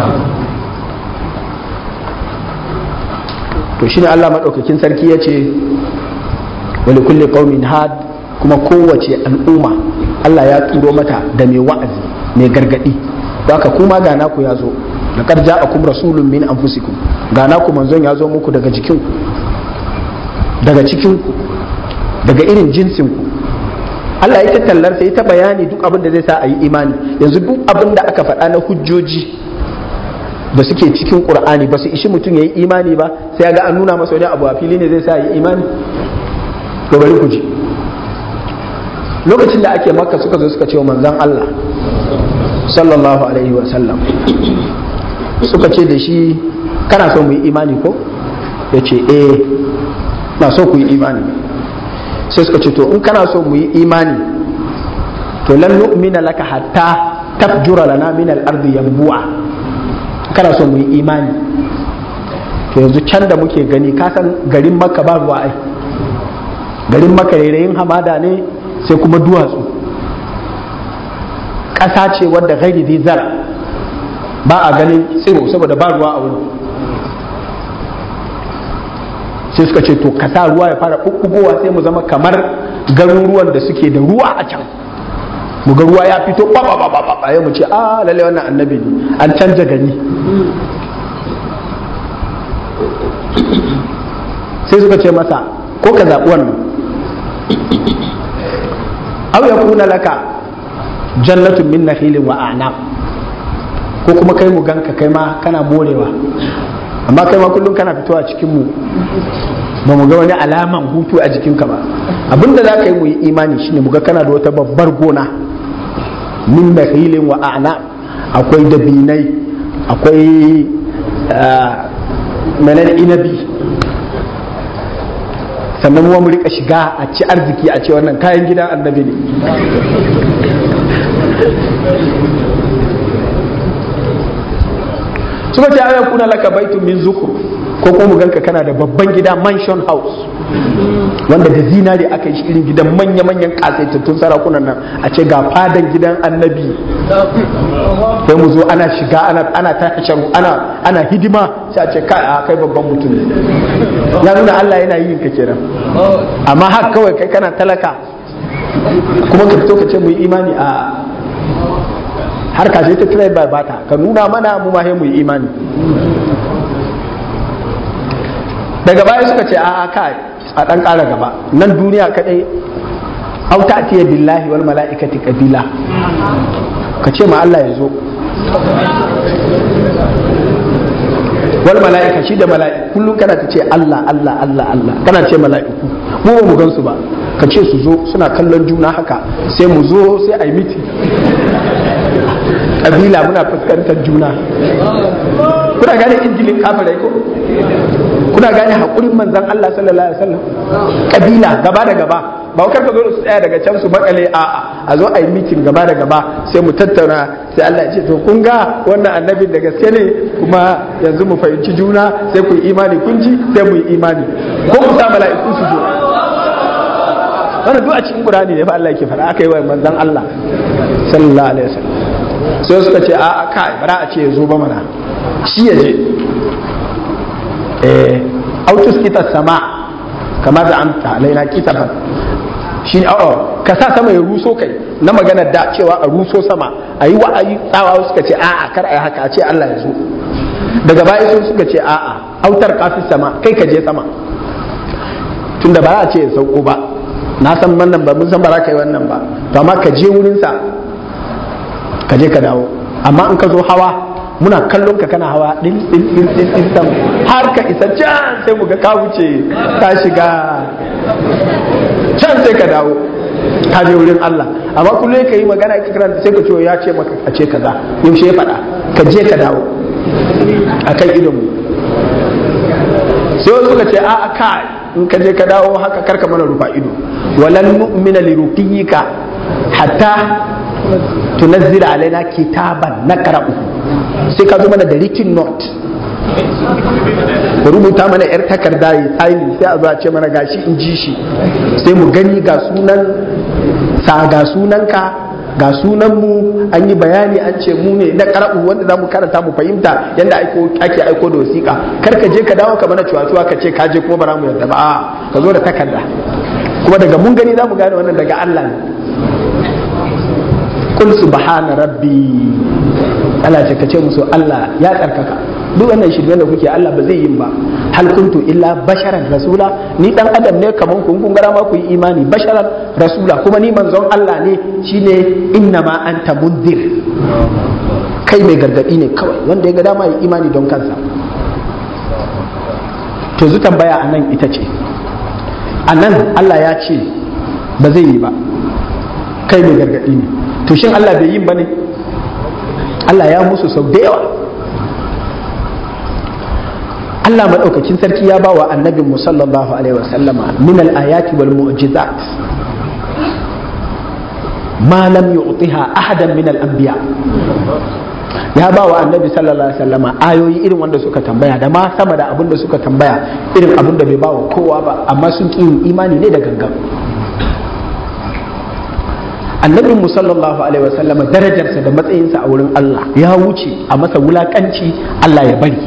to shine Allah madaukakin sarki ya ce wali kulli qaumin had kuma kowace al'umma Allah ya turo mata da mai wa'azi mai gargadi haka kuma ga naku ya zo laqad ja'akum rasulun min anfusikum ga naku manzon ya zo muku daga jikinku daga cikinku daga irin jinsinku Allah ya tallar sai ta bayani duk abin da zai sa a yi imani yanzu duk abin da aka faɗa na hujjoji da suke cikin Qur'ani ba su ishi mutum ya yi imani ba sai ga an nuna masa wani abu a fili ne zai sa yi imani to bari ku ji lokacin da ake makka suka zo suka ce wa manzon Allah sallallahu alaihi wa sallam suka ce da shi kana so mu yi imani ko ya ce eh na so ku yi imani sai suka ce to in kana so mu yi imani to lan nu'mina laka hatta tafjura lana min al-ardi yanbu'a kana so mu yi imani to yanzu can da muke gani ka san garin makka ba ruwa ai garin makka rairayin hamada ne sai kuma duwatsu ƙasa ce wadda gairi zai zara ba a ganin tsiro saboda ba ruwa a wurin sai suka ce to ka sa ruwa ya fara ɓuɓɓugowa sai mu zama kamar garuruwan da suke da ruwa a can mu ga ruwa ya fito ba ba ba ba ba mu ce a lalle wannan annabi ne an canja gari sai suka ce masa ko ka zaɓi wannan aw ya kuna laka jannatun min nakhilin wa a'nab ko kuma kai mu ganka kai ma kana morewa amma kai ma kullum kana fitowa cikin mu ba mu ga wani alaman hutu a jikinka ba abinda za ka yi mu yi imani shine mu ga kana da wata babbar gona min nakhilin wa a'nab akwai dabinai akwai menene inabi sannan mu rika shiga a ci arziki a ce wannan kayan gidan annabi ne suka ce aya kuna laka baitun min zukur ko kuma mu ganka kana da babban gida mansion house wanda da zinari aka yi irin gidan manya-manyan kasaitattun sarakunan nan a ce ga fadan gidan annabi sai mu zo ana shiga ana ana tasharu ana ana hidima sai a ce kai a kai babban mutum ne ya nuna Allah yana yin ka kenan amma haka kawai kai kana talaka kuma ka fito ka ce mu yi imani a har ka ta try by bata ka nuna mana mu ma mu yi imani daga baya suka ce a kai a dan ƙara gaba nan duniya kadai au ta'tiya billahi wal mala'ikati qabila ka ce ma Allah ya zo wal mala'ika shi da mala'iku kullum kana ta ce Allah Allah Allah Allah kana ce mala'iku mu ba mu gansu ba ka ce su zo suna kallon juna haka sai mu zo sai a yi miti kabila muna fuskantar juna kuna gane injilin kafirai ko kuna gane haƙurin manzan Allah sallallahu alaihi wasallam kabila gaba da gaba ba kar ka zo su tsaya daga can su makale a a zo a yi mitin gaba da gaba sai mu tattauna sai Allah ya ce to kun ga wannan annabin da gaske ne kuma yanzu mu fahimci juna sai ku yi imani kun ji sai mu yi imani ko ku sa mala'iku su zo wannan duk a cikin Qur'ani ne fa Allah yake faɗa aka yi wa manzan Allah sallallahu alaihi wasallam sai suka ce a kai bara a ce ya zo ba mana shi ya je eh autus kita sama kama da amta alaina kitaban shi ne a'a ka sa sama ya ruso kai na magana da cewa a ruso sama a yi wa'ayi tsawa suka ce a'a kar a yi haka a ce Allah ya zo daga baya sun suka ce a'a autar kafi sama kai ka je sama tunda ba a ce ya sauko ba na san wannan ba mun san ba za ka yi wannan ba to amma ka je wurinsa ka je ka dawo amma in ka zo hawa muna kallon ka kana hawa din din din din din sam har ka isa can sai mu ga ka wuce ka shiga can sai ka dawo ka je wurin Allah amma kullum ka yi magana ka karanta sai ka ce ya ce maka a ce kaza yaushe ya faɗa ka je ka dawo akan idon mu sai wasu suka ce a ka in ka je ka dawo haka karka mana rufa ido walan nu'mina li ruqiyika hatta tunazzila alaina kitaban naqra'u sai ka zo mana da written note ka rubuta mana yar takarda yi signing sai a zo a ce mana gashi in ji shi sai mu gani ga sunan sa ga sunanka ga sunan mu an yi bayani an ce mu ne na karatu wanda za mu karanta mu fahimta yadda ake aiko da wasiƙa kar ka je ka dawo ka mana cuwa-cuwa ka ce ka je kuma ba mu yadda ba a ka zo da takarda kuma daga mun gani za mu gane wannan daga Allah ne kul subhana rabbi Allah ce ka ce musu Allah ya tsarkaka duk wannan shirye da kuke Allah ba zai yin ba hal kuntu illa basharan rasula ni dan adam ne kaman kun kun gara ma ku yi imani basharan rasula kuma ni manzon Allah ne shine inna ma anta munzir kai mai gargadi ne kawai wanda ya ga dama yi imani don kansa to zu tambaya anan ita ce anan Allah ya ce ba zai yi ba kai mai gargadi ne to shin Allah bai yin bane Allah ya musu sau da yawa Allah maɗaukakin sarki ya ba wa annabin mu sallallahu alaihi wasallama min al-ayati wal mu'jizat ma lam yu'tiha ahadan min al-anbiya ya ba wa annabi sallallahu alaihi wasallama ayoyi irin wanda suka tambaya da ma sama da abin da suka tambaya irin abin da bai ba wa kowa ba amma sun ƙi yin imani ne da gangan annabin mu sallallahu alaihi wasallama darajarsa da matsayinsa a wurin Allah ya wuce a masa wulakanci Allah ya bari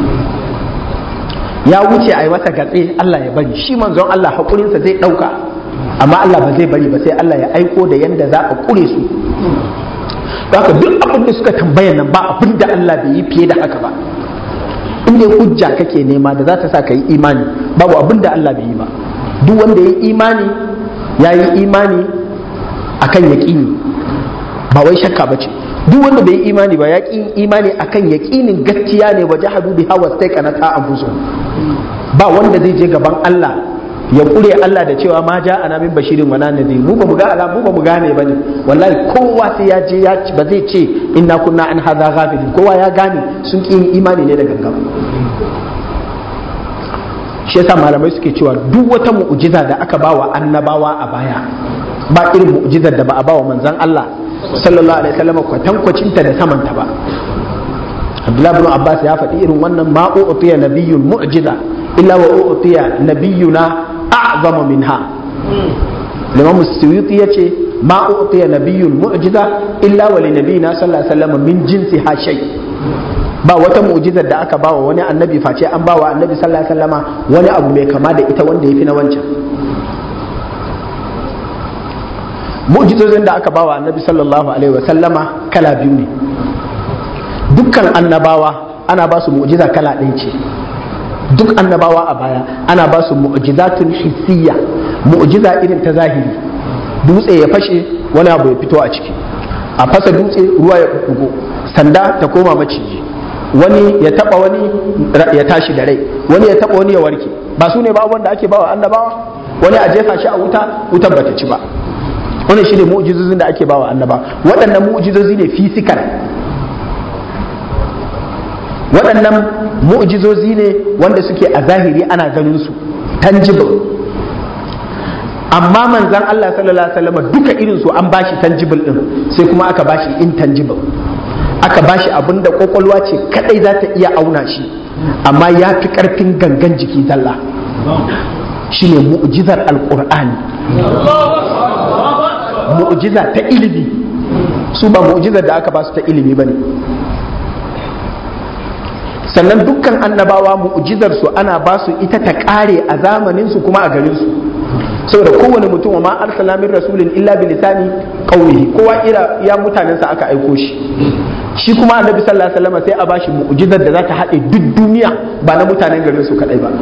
ya wuce a yi masa gatse Allah ya bari shi manzon Allah haƙurinsa zai ɗauka amma Allah ba zai bari ba sai Allah ya aiko da yanda za a ƙure su haka duk abin da suka tambaya nan ba abin da Allah bai yi fiye da haka ba in dai hujja kake nema da za ta sa ka yi imani babu abin da Allah bai yi ba duk wanda ya yi imani ya yi imani akan yaƙini ba wai shakka ba ce duk wanda bai yi imani ba ya ƙi imani akan yaƙinin gaskiya ne waje hadu bi hawa sai kana ta anfusu ba wanda zai je gaban Allah ya kure Allah da cewa ma ja ana min bashirin wala nadhir mu ba mu ga ala mu ba mu gane bane wallahi kowa sai ya je ya ba zai ce inna kunna an hadha ghafilin kowa ya gane sun ƙi imani ne da gangan shi yasa malamai suke cewa duk wata mu'jiza da aka bawa annabawa a baya ba irin mu'jizar da ba a bawa manzon Allah sallallahu alaihi wasallam kwatankwacinta da samanta ba Abdullah ibn Abbas ya faɗi irin wannan ma u'tiya nabiyyun mu'jiza illa wa u'tiya nabiyyuna a'zama minha Imam Suyuti yace ma u'tiya nabiyyun mu'jiza illa wa li nabiyina sallallahu alaihi wasallam min jinsiha shay ba wata mu'jizar da aka bawa wani annabi face an bawa annabi sallallahu alaihi wasallama wani abu mai kama da ita wanda yafi na wancan mu'jizozin da aka bawa annabi sallallahu alaihi wasallama kala biyu ne dukkan annabawa ana ba su mu'jiza kala ɗaya ce duk annabawa a baya ana ba su mu'jizatun hissiyya mu'jiza irin ta zahiri dutse ya fashe wani abu ya fito a ciki a fasa dutse ruwa ya kugo sanda ta koma maciji wani ya taba wani ya tashi da rai wani ya taba wani ya warke ba su ne ba wanda ake bawa annabawa wani a jefa shi a wuta wutar bata ci ba wannan shine mu'jizozin da ake bawa annaba waɗannan mu'jizozi ne fisikal waɗannan mu'jizozi ne wanda suke a zahiri ana ganin su tangible amma manzan Allah sallallahu alaihi wasallam duka irin su an bashi tangible din sai kuma aka bashi intangible aka bashi abin da kwakwalwa ce kadai za ta iya auna shi amma ya fi karfin gangan jiki zalla shine mu'jizar alqur'ani mu'jiza ta ilimi su ba mu'jizar da aka ba su ta ilimi bane sannan dukkan annabawa mu'jizar su ana ba su ita ta kare a zamanin su kuma a garin su saboda kowane mutum wa ma arsala min rasulin illa bi lisani qawlihi kowa ira ya mutanensa aka aiko shi shi kuma annabi sallallahu alaihi wasallam sai a bashi mu'jizar da za ta haɗe duk duniya ba na mutanen garin su kadai ba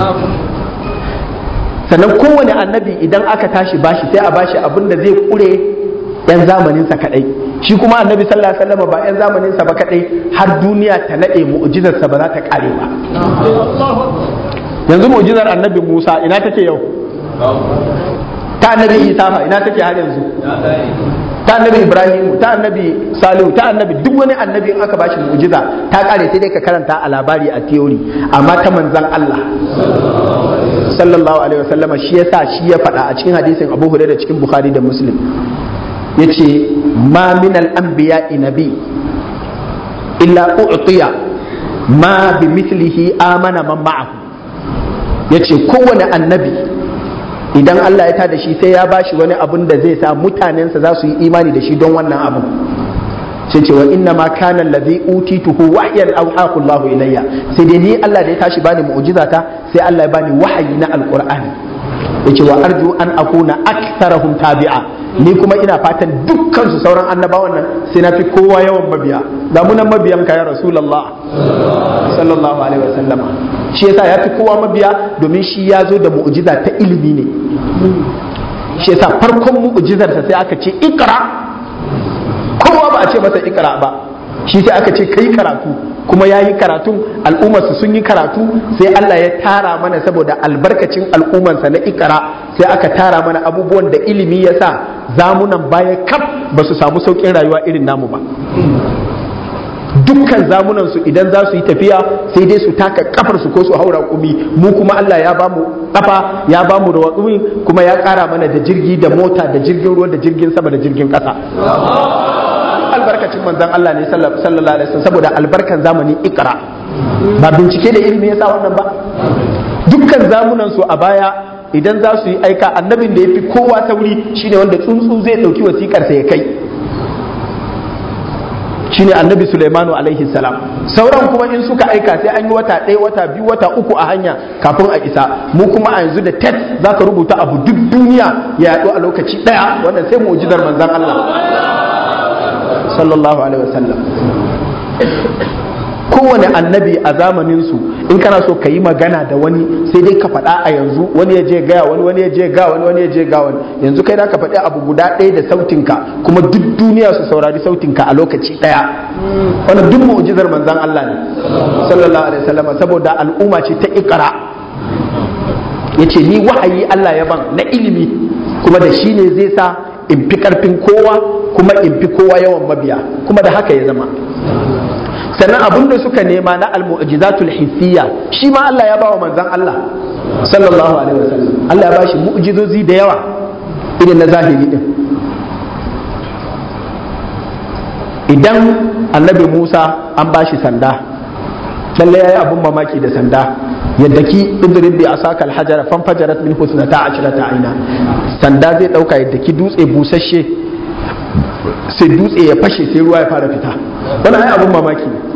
sannan kowane annabi idan aka tashi bashi sai a bashi abin da zai kure yan zamaninsa kadai shi kuma annabi sallallahu alaihi wasallam ba yan zamaninsa ba kadai har duniya ta nade mu'jizarsa ba za ta kare ba yanzu mu'jizar annabi Musa ina take yau ta annabi Isa fa ina take har yanzu ta annabi Ibrahim ta annabi Salihu ta annabi duk wani annabi in aka bashi mu'jiza ta kare sai dai ka karanta a labari a theory amma ta manzon Allah sallallahu alaihi wasallama shi yasa shi ya faɗa a cikin hadisin Abu Hurairah cikin Bukhari da Muslim yace ma min al-anbiya nabi illa u'tiya ma bi mithlihi amana man ma'ahu yace kowane annabi idan Allah ya tada shi sai ya bashi wani abun da zai sa mutanensa za su yi imani da shi don wannan abun sai ce wa inna ma kana allazi utituhu wahyan awhahu Allah ilayya sai dai ni Allah da ya tashi bani mu'jizata sai Allah ya bani wahayi na alqur'ani yace wa arju an akuna aktharahum tabi'a ni kuma ina fatan dukkan su sauran annabawan nan sai na fi kowa yawan mabiya da munan mabiyan ka ya rasulullah sallallahu alaihi wasallam shi yasa ya fi kowa mabiya domin shi ya zo da mu'jiza ta ilimi ne shi yasa farkon mu'jizarsa sai aka ce ikra kowa ba a ce masa ikra ba shi sai aka ce kai karatu kuma ya yi karatun al'ummarsu sun yi karatu sai Allah ya tara mana saboda albarkacin al'ummarsa na ikra sai aka tara mana abubuwan da ilimi ya sa zamunan baya kaf ba su samu sauƙin rayuwa irin namu ba dukkan zamunan su idan za su yi tafiya sai dai su taka kafar su ko su haura kumi mu kuma Allah ya bamu kafa ya bamu da watsumi kuma ya kara mana da jirgi da mota da jirgin ruwa da jirgin sama da jirgin kasa albarkacin manzon Allah ne sallallahu alaihi wasallam saboda albarkan zamani ikra ba bincike da ilimi yasa wannan ba dukkan zamunan su a baya idan za su yi aika annabin da ya fi kowa tauri shine wanda tsuntsu zai dauki wasikar sa ya kai shine annabi Sulaimanu alaihi salam sauran kuma in suka aika sai an yi wata ɗaya wata biyu wata uku a hanya kafin a isa mu kuma a yanzu da text zaka rubuta abu duk duniya ya yaɗu a lokaci ɗaya wannan sai mu'jizar manzon Allah sallallahu alaihi wasallam kowane annabi a zamanin su in kana so ka yi magana da wani sai dai ka faɗa a yanzu wani ya je gaya wani wani ya je ga wani wani ya je ga wani yanzu kai da ka faɗi abu guda ɗaya da sautinka kuma duk duniya su saurari sautinka a lokaci ɗaya wannan duk mu'jizar manzon Allah ne sallallahu alaihi wasallam saboda al'umma ce ta ikra yace ni wahayi Allah ya ban na ilimi kuma da shi ne zai sa in fi karfin kowa kuma in fi kowa yawan mabiya kuma da haka ya zama sannan abin da suka nema na almu'jizatul hissiyya shi ma Allah ya ba wa manzon Allah sallallahu alaihi wasallam Allah ya ba shi mu'jizozi da yawa irin na zahiri din idan annabi Musa an ba shi sanda lalle yayi abun mamaki da sanda yadda ki idrib bi asaka alhajara fanfajarat min husnata ashrata aina sanda zai dauka yadda ki dutse busasshe sai dutse ya fashe sai ruwa ya fara fita wani ai abun mamaki ne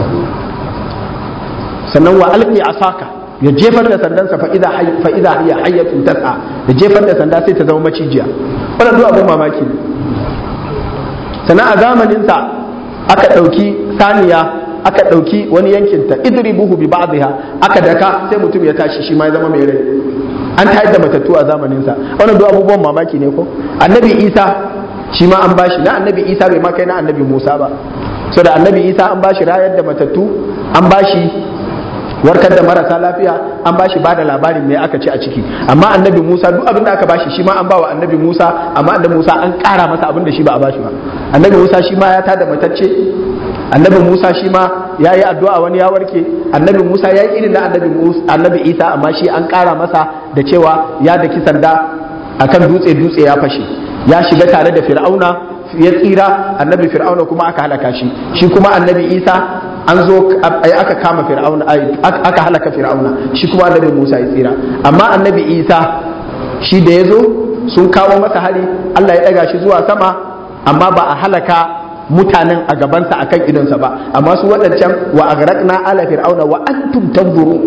sannan wa alqi asaka ya jefar da sandansa fa idza fa idza hiya hayyatun tas'a ya jefar da sanda sai ta zama macijiya wannan duk abun mamaki ne sannan a zamanin sa aka dauki saniya aka dauki wani yankin ta idribuhu bi ba'dha aka daka sai mutum ya tashi shi ma ya zama mai rai an tayar da matattu a zamanin sa wannan duk abubuwan mamaki ne ko annabi isa shi ma an bashi na annabi isa bai ma kai na annabi musa ba so da annabi isa an bashi rayar da matattu an bashi warkar da marasa lafiya an bashi bada labarin me aka ce a ciki amma annabi musa duk abin da aka bashi shi ma an bawa annabi musa amma annabi musa an kara masa abin da shi ba a bashi ba annabi musa shi ma ya tada matacce annabi musa shi ma ya yi addu'a wani ya warke annabi musa ya yi irin na annabi isa amma shi an kara masa da cewa ya daki sanda akan dutse dutse ya fashe ya shiga tare da fir'auna ya tsira annabi fir'auna kuma aka halaka shi shi kuma annabi isa an zo aka kama fir'auna aka halaka fir'auna shi kuma annabi musa ya tsira amma annabi isa shi da ya zo sun kawo masa hari allah ya ɗaga shi zuwa sama amma ba a halaka mutanen a gabansa akan idonsa ba amma su waɗancan wa agraqna ala fir'auna wa antum tanzurun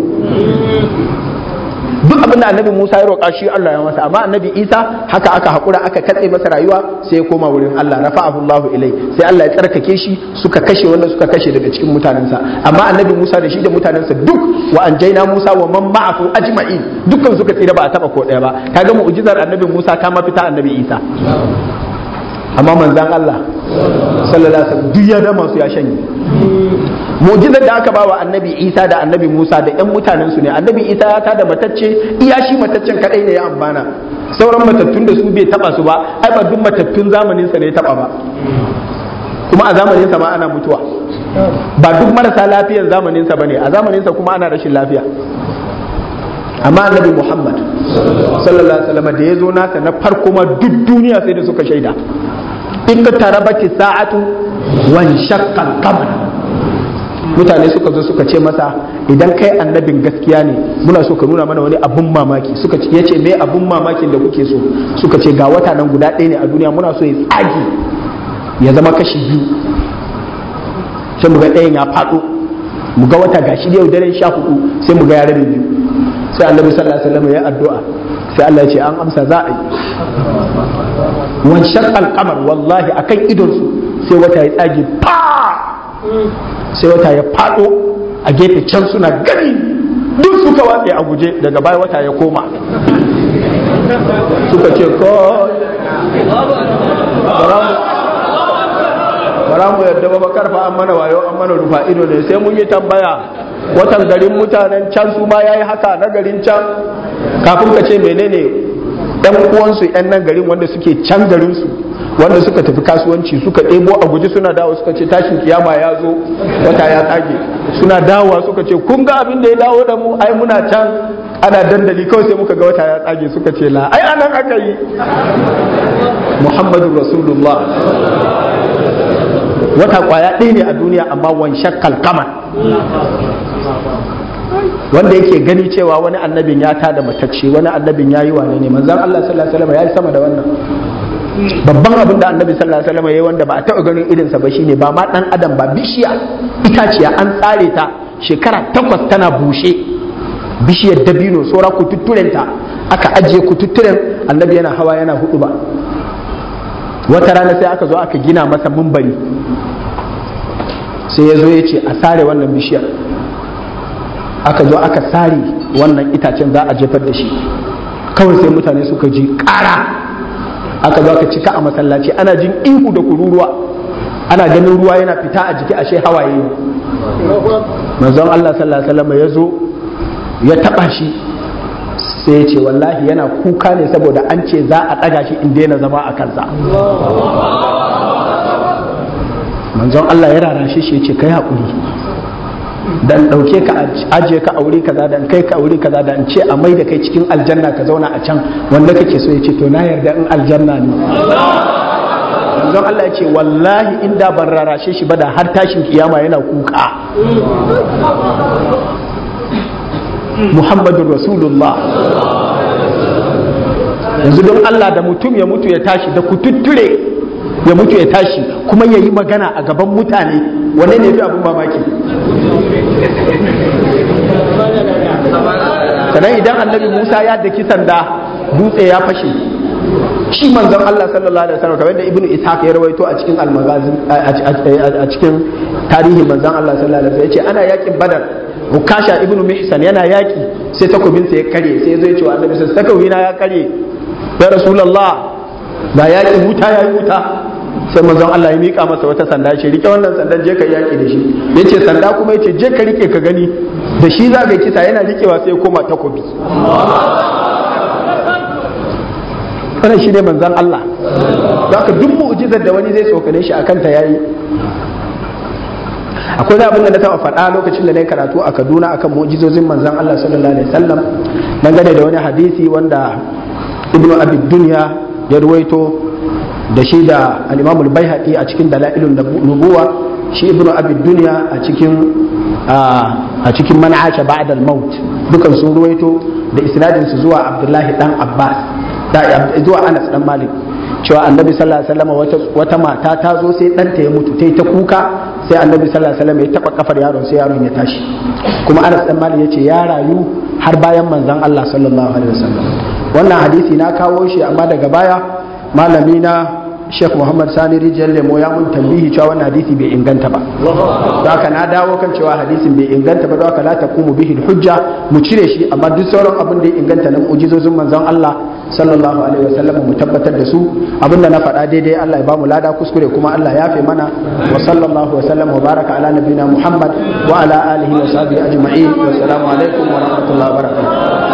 duk abin da annabi Musa ya roƙa shi Allah ya masa amma annabi Isa haka aka haƙura aka katse masa rayuwa sai ya koma wurin Allah rafa'ahu Allahu ilai sai Allah ya tsarkake shi suka kashe wanda suka kashe daga cikin mutanensa amma annabi Musa da shi da mutanensa duk wa anjaina Musa wa man ma'ahu ajma'in dukkan suka tsira ba a taba ko ɗaya ba kaga mu'jizar annabi Musa ta mafita annabi Isa amma manzan Allah sallallahu alaihi wasallam duk ya dama su ya shanye mu'jizar da aka ba wa annabi Isa da annabi Musa da ƴan mutanen su ne annabi Isa ya tada matacce iya shi mataccen kadai ne ya amfana sauran matattun da su bai taba su ba ai ba duk matattun zamanin sa ne ya taba ba kuma a zamanin sa ma ana mutuwa ba duk marasa lafiyan zamanin sa bane a zamanin sa kuma ana rashin lafiya amma annabi Muhammad sallallahu alaihi wasallam da ya zo nasa na farko ma duk duniya sai da suka shaida in ka tarabati sa'atu wan shaqqal qamar mutane suka zo suka ce masa idan kai annabin gaskiya ne muna so ka nuna mana wani abun mamaki suka ce yace me abun mamakin da kuke so suka ce ga wata nan guda ɗaya ne a duniya muna so ya tsage ya zama kashi biyu sai mu ga ɗayan ya faɗo mu ga wata gashi da yau daren sha hudu sai mu ga ya rabe biyu sai annabi sallallahu alaihi wasallam ya addu'a sai Allah ya ce an amsa za a yi wancan alkamar wallahi akan idon su sai wata ya tsage pa sai wata ya fado a gefe can suna gani duk suka watse a guje daga baya wata ya koma suka ce ko bara mu yadda ba karfa an mana wayo an mana rufa ido ne sai mun yi tambaya watan garin mutanen can su ma yayi haka na garin can kafin ka ce menene yan uwansu yan nan garin wanda suke can garin su wanda suka tafi kasuwanci suka ɗebo a guji suna dawo suka ce tashin kiyama ya zo wata ya tsage suna dawowa suka ce kun ga abin da ya dawo da mu ai muna can ana dandali kawai sai muka ga wata ya tsage suka ce la ai anan aka yi muhammadu rasulullah wata kwaya ɗaya ne a duniya amma wanshan kalkamar wanda yake gani cewa wani annabin ya tada matacce wani annabin ya yi wane ne manzan Allah sallallahu alaihi wasallam ya yi sama da wannan babban abin da annabi sallallahu alaihi wasallam ya yi wanda ba a taɓa ganin irinsa ba shine ba ma dan adam ba bishiya itaciya an tsare ta shekara takwas tana bushe bishiyar dabino saura kututturenta aka ajiye kututturen annabi yana hawa yana hudu ba wata rana sai aka zo aka gina masa mumbari sai ya zo ya ce a sare wannan bishiyar aka zo aka sare wannan itacen za a jefar da shi kawai sai mutane suka ji ƙara aka zo aka cika a masallaci ana jin ihu da kururuwa ana ganin ruwa yana fita a jiki ashe hawaye ne manzon Allah sallallahu alaihi wasallam ya zo ya taba shi sai ya ce wallahi yana kuka ne saboda an ce za a ɗaga shi in daina zama a kansa manzon Allah ya rarashe shi ya ce kai haƙuri dan ɗauke ka ajiye ka aure kaza dan kai ka aure kaza dan ce a mai da kai cikin aljanna ka zauna a can wanda kake so ya ce to na yarda in aljanna ne manzon Allah ya ce wallahi inda ban rarashe shi ba da har tashin kiyama yana kuka Muhammadun Rasulullah yanzu don Allah da mutum ya mutu ya tashi da kututture ya mutu ya tashi kuma ya yi magana a gaban mutane wane ne fi abin mamaki sannan idan annabi Musa ya daki sanda dutse ya fashe shi manzon Allah sallallahu alaihi wasallam kamar da ibnu ishaq ya rawaito a cikin al-maghazi a cikin tarihin manzon Allah sallallahu alaihi wasallam yace ana yakin badar Ukasha ibnu Mihsan yana yaki sai takobinsa ya kare sai zai ce wa annabi sai takobina ya kare ya rasulullah da yaki wuta yayi wuta sai manzon Allah ya mika masa wata sanda ce rike wannan sandan je ka yaki da shi yace sanda kuma yace je ka rike ka gani da shi za ka kisa yana rikewa sai ya koma takobi wannan shi ne manzon Allah don haka duk mu'jizar da wani zai tsokane shi akan ta yayi akwai da abin da na taɓa faɗa lokacin da na yi karatu a Kaduna akan mu'jizozin manzon Allah sallallahu alaihi wasallam dangane da wani hadisi wanda Ibnu Abi Dunya ya ruwaito da shi da al-Imam al-Baihaqi a cikin Dalailun Nubuwa shi Ibnu Abi Dunya a cikin a cikin man aasha ba'da al-maut dukan sun ruwaito da isnadin su zuwa Abdullahi dan Abbas da zuwa Anas dan Malik cewa annabi sallallahu alaihi wasallam wata mata ta zo sai ɗanta ya mutu ta yi ta kuka sai annabi sallallahu alaihi wasallam ya taba kafar yaron sai yaron ya tashi kuma Anas dan Malik yace ya rayu har bayan manzon Allah sallallahu alaihi wasallam wannan hadisi na kawo shi amma daga baya malami na Sheikh Muhammad Sani Rijiyar Lemo ya mun tambihi cewa wannan hadisi bai inganta ba. Don haka na dawo kan cewa hadisin bai inganta ba don haka la taqumu bihi hujja mu cire shi amma duk sauran abin da ya inganta na mu'jizozin manzon Allah sallallahu alaihi wasallam mu tabbatar da su abinda na faɗa daidai Allah ya bamu lada kuskure kuma Allah ya fi mana wa sallallahu wasallam wa baraka ala nabina Muhammad wa ala alihi wa sahbihi ajma'in wa assalamu alaikum wa rahmatullahi wa barakatuh